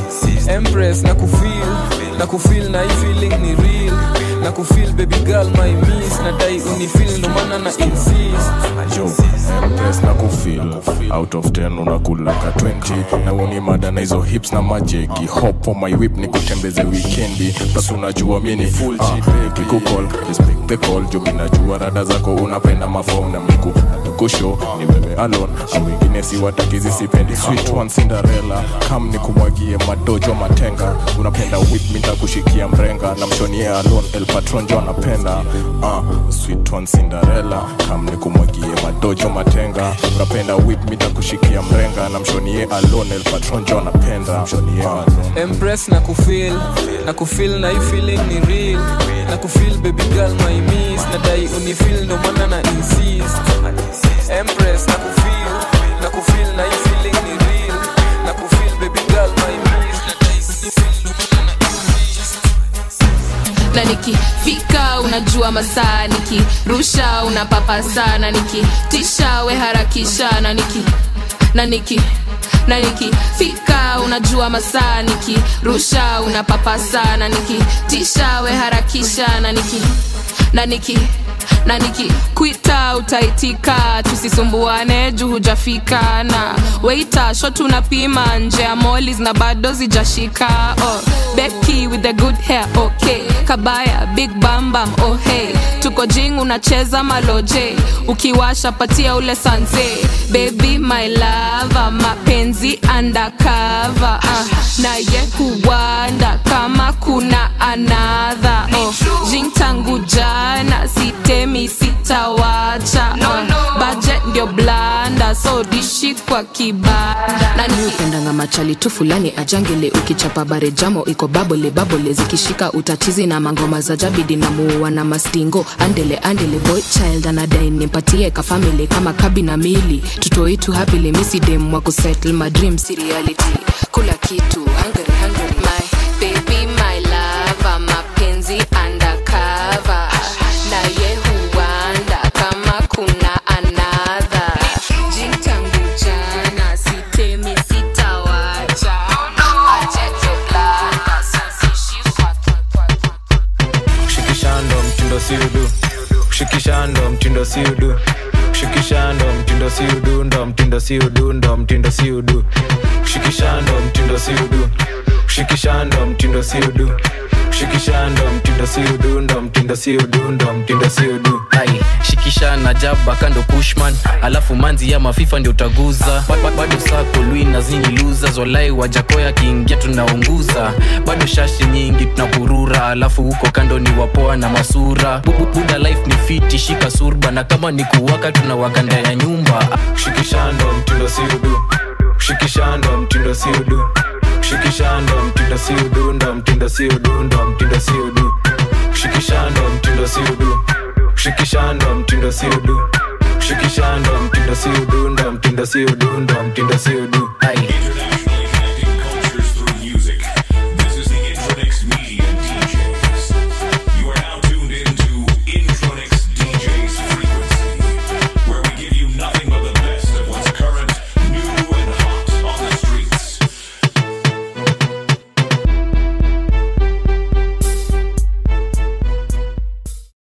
Empress na kufeel na kufeel na hii feeling ni real na kufeel baby girl my miss na dai unifeel ndo maana na insist Yo, Empress na kufeel out of 10 unakulaka 20 na uni mada na hizo hips na majegi hop on my whip ni kutembeze weekendi plus unajua mi ni full uh, kikukol respect the call juu mi najua rada zako unapenda mafom na miku kusho ni wewe alone au wengine si watakizi sipendi sweet one Cinderella kam ni kumwagie madojo matenga unapenda whip mi ntakushikia mrenga na mshonie alone el patron jo anapenda uh, sweet one Cinderella kam ni kumwagie madojo matenga unapenda whip mi ntakushikia mrenga na mshonie alone el patron jo anapenda mshonie alone Empress na kufeel na kufeel na hii feeling ni real na kufeel baby girl my miss na dai unifeel ndo maana na insist Empress na kufeel na kufeel na hii feeling ni real na kufeel baby girl my miss na dai unifeel ndo maana na na nikifika unajua masaa nikirusha unapapa sana nikitisha we harakisha na niki na niki na nikifika unajua masaa nikirusha unapapa sana nikitisha we harakisha na niki na niki na nikikwita utaitika tusisumbuane juu hujafika na weita shot unapima nje ya molis na bado zijashika oh, beki with the good hair okay kabaya big bambam oh hey tuko jing unacheza maloje ukiwasha patia ule sanze baby my lava mapenzi undercover uh, naye huwanda kama kuna anadha oh, jing tangu jana sitemi sitawacha no, no. budget ndio blanda so dishi kwa kibanda na niupendanga machali tu fulani ajangele ukichapa bare jamo iko niko babole babole zikishika utatizi na mangoma za jabidi na muua na mastingo andele andele boy child anadai nimpatie kafamili kama kabi na mili tutoitu hapili misidem wa kusettle my dreams si reality kula kitu hungry, hungry. my baby my lava mapenzi undercover na ye huanda kama kuna anadha jintangu jana sitemi sitawacha acheche blanda sisishi shikishando mtindo siudu shikishando mtindo siudu shikishando mtindo siudu ndo mtindo siudu ndo mtindo siudu shikishando mtindo siudu shikishando mtindo siudu shikishando mtindo siudu ndo mtindo siudu ndo mtindo siudu ai shikisha na jaba kando pushman alafu manzi ya mafifa ndio utaguza Ba- ba- bado sako lui na zini luza zolai wajakoya kiingia tunaunguza bado shashi nyingi tunapurura alafu huko kando ni wapoa na masura Bu- bu- buda life ni fiti shika surba na kama ni kuwaka tunawaka ndani ya nyumba shikishando mtindo siudu shikishando mtindo siudu shikishando mtindo siudu ndo mtindo siudu ndo mtindo siudu shikishando mtindo siudu shikishando mtindo siudu shikishando mtindo siudu ndo mtindo siudu ndo mtindo siudu ai